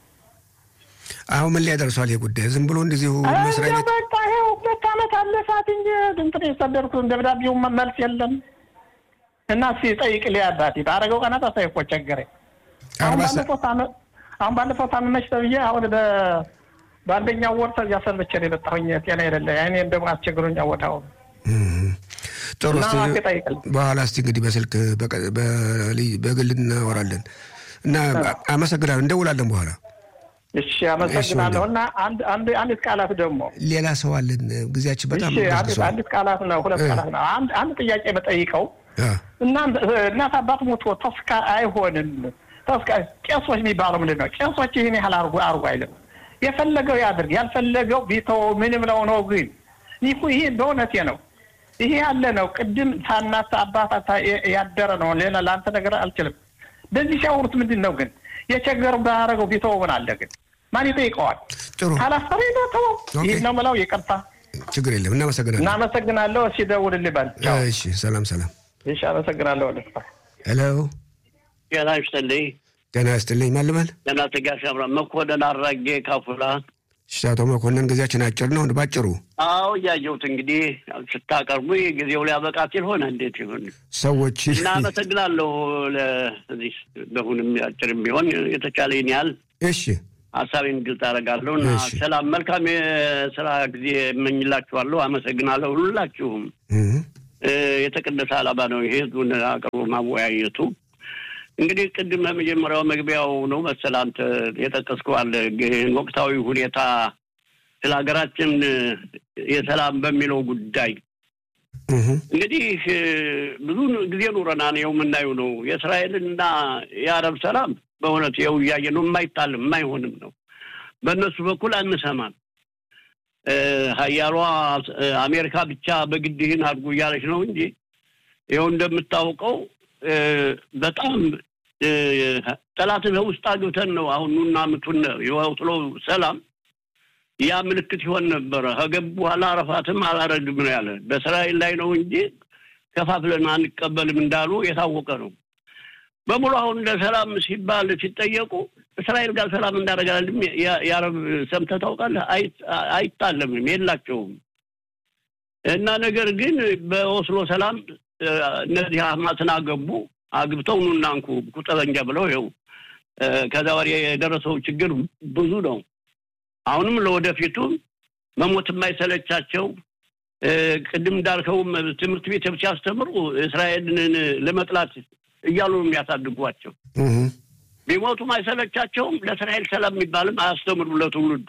አሁን ምን ላይ ደርሷል ይህ ጉዳይ? ዝም ብሎ እንደዚሁ መስሪያ ቤት በቃ ይኸው ሁለት ዓመት አለፋት እንጂ እንትን የሰደድኩት ደብዳቤው መልስ የለም እና እስኪ ጠይቅ ሊያ አባቴ ባረገው ቀናት አሳይ እኮ ቸገረኝ። አሁን ባለፈው ታመ- አሁን ባለፈው ታመመች ተብዬ አሁን በ- በአንደኛው ወር ተዚያ ሰንብቼ ነው የመጣሁኝ። ጤና የሌለ አይኔን ደግሞ አስቸግሮኛ ወዳው ጥሩ። እና እስቲ እባክህ ጠይቅልኝ። በኋላ እስቲ እንግዲህ በስልክ በቀ- በልይ- በግል እናወራለን እና አመሰግናለሁ። እንደውላለን በኋላ እሺ አመሰግናለሁ። እና አንድ አንድ አንዲት ቃላት ደግሞ ሌላ ሰው አለን። ጊዜያችን በጣም እሺ አንዲት ገዝግዟል። አንዲት ቃላት ነው ሁለት ቃላት ነው። አንድ አንድ ጥያቄ በጠይቀው አ፣ እና እናት አባት ሞቶ ተስካ አይሆንም። ተስካ ቄሶች የሚባለው ምንድን ነው? ቄሶች ይህን ያህል አርጉ አርጉ አይልም። የፈለገው ያድርግ፣ ያልፈለገው ቢተው ምን ብለው ነው? ግን ይህ ይህ በእውነቴ ነው። ይሄ ያለ ነው። ቅድም ሳናት አባት ያደረ ነው። ሌላ ለአንተ ነገር አልችልም። በዚህ ሲያወሩት ምንድን ነው ግን የቸገሩ ባረገው ቢተው ምን አለ ግን ማን ይጠይቀዋል? ጥሩ ካላሰበ ተው። ኦኬ። ይህ ነው የምለው። ይቅርታ፣ ችግር የለም። እናመሰግናለን። እናመሰግናለሁ። እሺ ደውልልኝ በል። ቻው። እሺ፣ ሰላም ሰላም። እሺ አመሰግናለሁ። ወደ ሄሎ፣ ጤና ይስጥልኝ። ጤና ይስጥልኝ። ማን ልበል? ጤና ተጋሽ አብራ መኮንን አራጌ ካፉላ። እሺ፣ አቶ መኮንን ጊዜያችን አጭር ነው። ባጭሩ አዎ እያየሁት እንግዲህ ስታቀርቡ ጊዜው ሊያበቃ ሲል ሆነ እንዴት ይሆን? ሰዎች እና አመሰግናለሁ። ለዚህ በሁንም አጭርም ቢሆን የተቻለኝ ያህል እሺ፣ ሀሳቤን ግልጽ አደርጋለሁ እና እሺ። ሰላም፣ መልካም የስራ ጊዜ እመኝላችኋለሁ። አመሰግናለሁ ሁላችሁም። እህ፣ እ፣ የተቀደሰ ዓላማ ነው ይሄ ህዝቡን አቅርቦ ማወያየቱ። እንግዲህ ቅድም በመጀመሪያው መግቢያው ነው መሰል አንተ የጠቀስከዋል ግን ወቅታዊ ሁኔታ ስለ ሀገራችን የሰላም በሚለው ጉዳይ እህ፣ እንግዲህ እ፣ ብዙ ጊዜ ኑረናን ይኸው የምናየው ነው። የእስራኤልና የአረብ ሰላም በእውነት ይኸው እያየ ነው። የማይታልም የማይሆንም ነው። በእነሱ በኩል አንሰማም። እ፣ ሀያሏ እ፣ አሜሪካ ብቻ በግድ ይህን አድርጉ እያለች ነው እንጂ ይኸው እንደምታውቀው እ፣ በጣም እ፣ ጠላትን ውስጥ አግብተን ነው አሁን ኑና ምቱን የወጥሎ ሰላም ያ ምልክት ይሆን ነበረ። ከገቡ በኋላ አረፋትም አላረግም ነው ያለ። በእስራኤል ላይ ነው እንጂ ከፋፍለን አንቀበልም እንዳሉ የታወቀ ነው። በሙሉ አሁን ለሰላም ሲባል ሲጠየቁ እስራኤል ጋር ሰላም እንዳደረጋልም የአረብ ሰምተህ ታውቃለህ? አይ- አይታለምም፣ የላቸውም። እና ነገር ግን በኦስሎ ሰላም እ፣ እነዚህ ሀማስን አገቡ አግብተው ኑና እንኩ ቁጠበኛ ብለው ይኸው እ፣ ከዛ ወዲያ የደረሰው ችግር ብዙ ነው። አሁንም ለወደፊቱ መሞት የማይሰለቻቸው እ፣ ቅድም እንዳልከውም ትምህርት ቤት ሲያስተምሩ እስራኤልን ለመጥላት እያሉ ነው የሚያሳድጓቸው። እህ፣ ቢሞቱም አይሰለቻቸውም። ለእስራኤል ሰላም የሚባልም አያስተምሩ ለትውልዱ።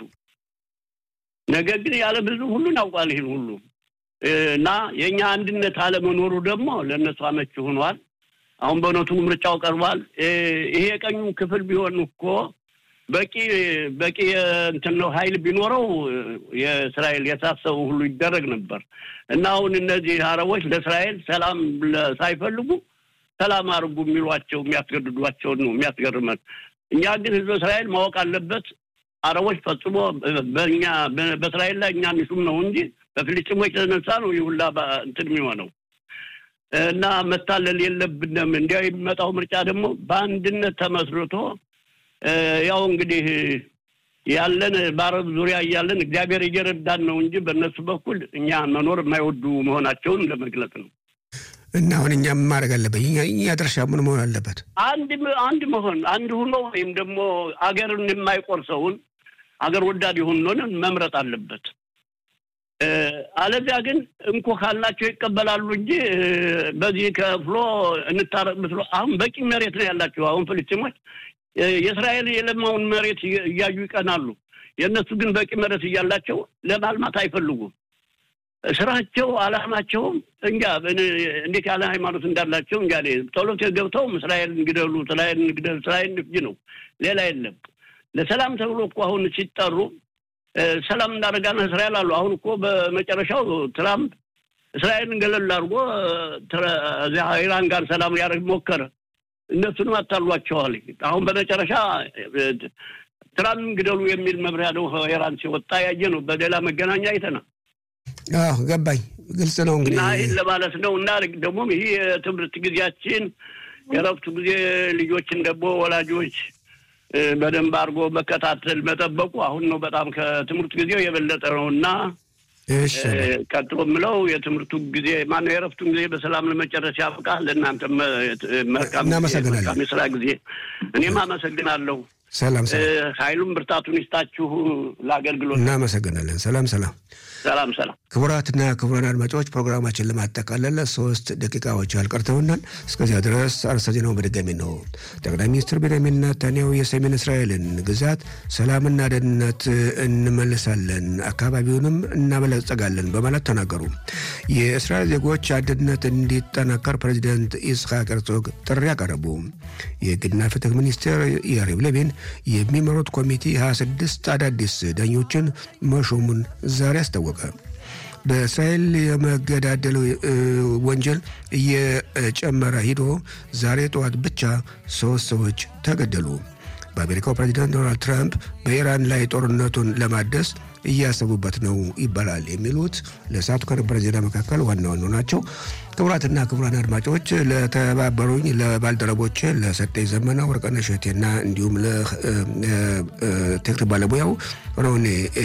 ነገር ግን ያለ ብዙ ሁሉን ያውቃል ይህን ሁሉ እ፣ እና የእኛ አንድነት አለመኖሩ ደግሞ ለእነሱ አመች ሆኗል። አሁን በእውነቱ ምርጫው ቀርቧል። እ፣ ይሄ የቀኙ ክፍል ቢሆን እኮ በቂ በቂ እንትን ነው ኃይል ቢኖረው እ፣ የእስራኤል የታሰቡ ሁሉ ይደረግ ነበር እና አሁን እነዚህ አረቦች ለእስራኤል ሰላም ለ- ሳይፈልጉ ሰላም አድርጉ የሚሏቸው የሚያስገድዷቸውን ነው የሚያስገርመን። እኛ ግን ህዝበ እስራኤል ማወቅ አለበት አረቦች ፈጽሞ በእኛ በእስራኤል ላይ እኛ ሚሹም ነው እንጂ በፊልስጤሞች የተነሳ ነው ይህ ሁላ እንትን የሚሆነው እና መታለል የለብንም። እንዲያው የሚመጣው ምርጫ ደግሞ በአንድነት ተመስርቶ ያው እንግዲህ ያለን በአረብ ዙሪያ እያለን እግዚአብሔር እየረዳን ነው እንጂ በእነሱ በኩል እኛ መኖር የማይወዱ መሆናቸውን ለመግለጽ ነው። እና አሁን እኛ ምን ማድረግ አለበት? እኛ ድርሻ ምን መሆን አለበት? አንድ አንድ መሆን አንድ ሁኖ ወይም ደግሞ አገርን የማይቆርሰውን አገር ወዳድ የሆነውን መምረጥ አለበት። አለዚያ ግን እንኮ ካልናቸው ይቀበላሉ እንጂ በዚህ ከፍሎ እንታረቅ ብትሎ አሁን በቂ መሬት ነው ያላቸው። አሁን ፍልስጤሞች የእስራኤል የለማውን መሬት እያዩ ይቀናሉ። የእነሱ ግን በቂ መሬት እያላቸው ለማልማት አይፈልጉም። ስራቸው አላማቸውም እንጃ እንዴት ያለ ሃይማኖት እንዳላቸው እንጃ። ጸሎት ገብተውም እስራኤል እንግደሉ፣ እስራኤል እንግደሉ፣ እስራኤል እንፍጅ ነው፣ ሌላ የለም። ለሰላም ተብሎ እኮ አሁን ሲጠሩ ሰላም እናደርጋለን እስራኤል አሉ። አሁን እኮ በመጨረሻው ትራምፕ እስራኤልን ገለል አድርጎ እዚያ ኢራን ጋር ሰላም ሊያደርግ ሞከረ። እነሱንም አታሏቸዋል። አሁን በመጨረሻ ትራምፕ ግደሉ የሚል መምሪያ ነው ኢራን ሲወጣ ያየ ነው። በሌላ መገናኛ አይተናል። አዎ ገባኝ። ግልጽ ነው እንግዲህ እና ይህን ለማለት ነው። እና ደግሞ ይህ የትምህርት ጊዜያችን የረፍቱ ጊዜ ልጆችን ደግሞ ወላጆች በደንብ አድርጎ መከታተል መጠበቁ አሁን ነው በጣም ከትምህርት ጊዜው የበለጠ ነው እና ቀጥሎ የምለው የትምህርቱ ጊዜ ማነው የረፍቱን ጊዜ በሰላም ለመጨረስ ያብቃ። ለእናንተ መልካም የስራ ጊዜ። እኔም አመሰግናለሁ። ሰላም ኃይሉም ብርታቱን ይስጣችሁ ለአገልግሎት። እናመሰግናለን። ሰላም ሰላም ሰላም ሰላም። ክቡራትና ክቡራን አድማጮች ፕሮግራማችን ለማጠቃለል ሶስት ደቂቃዎች ያልቀርተውናል። እስከዚያ ድረስ አርዕስተ ዜናውን በድጋሚ ነው። ጠቅላይ ሚኒስትር ቤንያሚን ኔታንያሁ የሰሜን እስራኤልን ግዛት ሰላምና ደህንነት እንመልሳለን፣ አካባቢውንም እናበለጸጋለን በማለት ተናገሩ። የእስራኤል ዜጎች አንድነት እንዲጠናከር ፕሬዚደንት ኢስሐቅ ሄርዞግ ጥሪ አቀረቡ። የሕግና ፍትህ ሚኒስቴር ያሪቭ ሌቪን የሚመሩት ኮሚቴ 26 አዳዲስ ዳኞችን መሾሙን ዛሬ አስታወቀ። በእስራኤል የመገዳደል ወንጀል እየጨመረ ሂዶ ዛሬ ጠዋት ብቻ ሶስት ሰዎች ተገደሉ። በአሜሪካው ፕሬዚዳንት ዶናልድ ትራምፕ በኢራን ላይ ጦርነቱን ለማደስ እያሰቡበት ነው ይባላል። የሚሉት ለሰዓቱ ከነበረ ዜና መካከል ዋና ዋና ናቸው። ክቡራትና ክቡራን አድማጮች ለተባበሩኝ ለባልደረቦች ለሰጠኝ ዘመና ወርቅነሽ እሸቴና እንዲሁም ለቴክኒክ ባለሙያው ሮኔ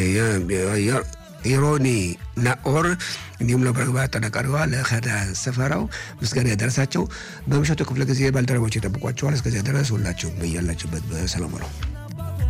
ኢሮኒ ናኦር እንዲሁም ለፕሮግራም አጠናቃሪዋ ለኸዳ ሰፈራው ምስጋና ያደረሳቸው። በምሽቱ ክፍለ ጊዜ ባልደረቦች ይጠብቋቸዋል። እስከዚያ ድረስ ሁላችሁም በያላችሁበት በሰላም ነው።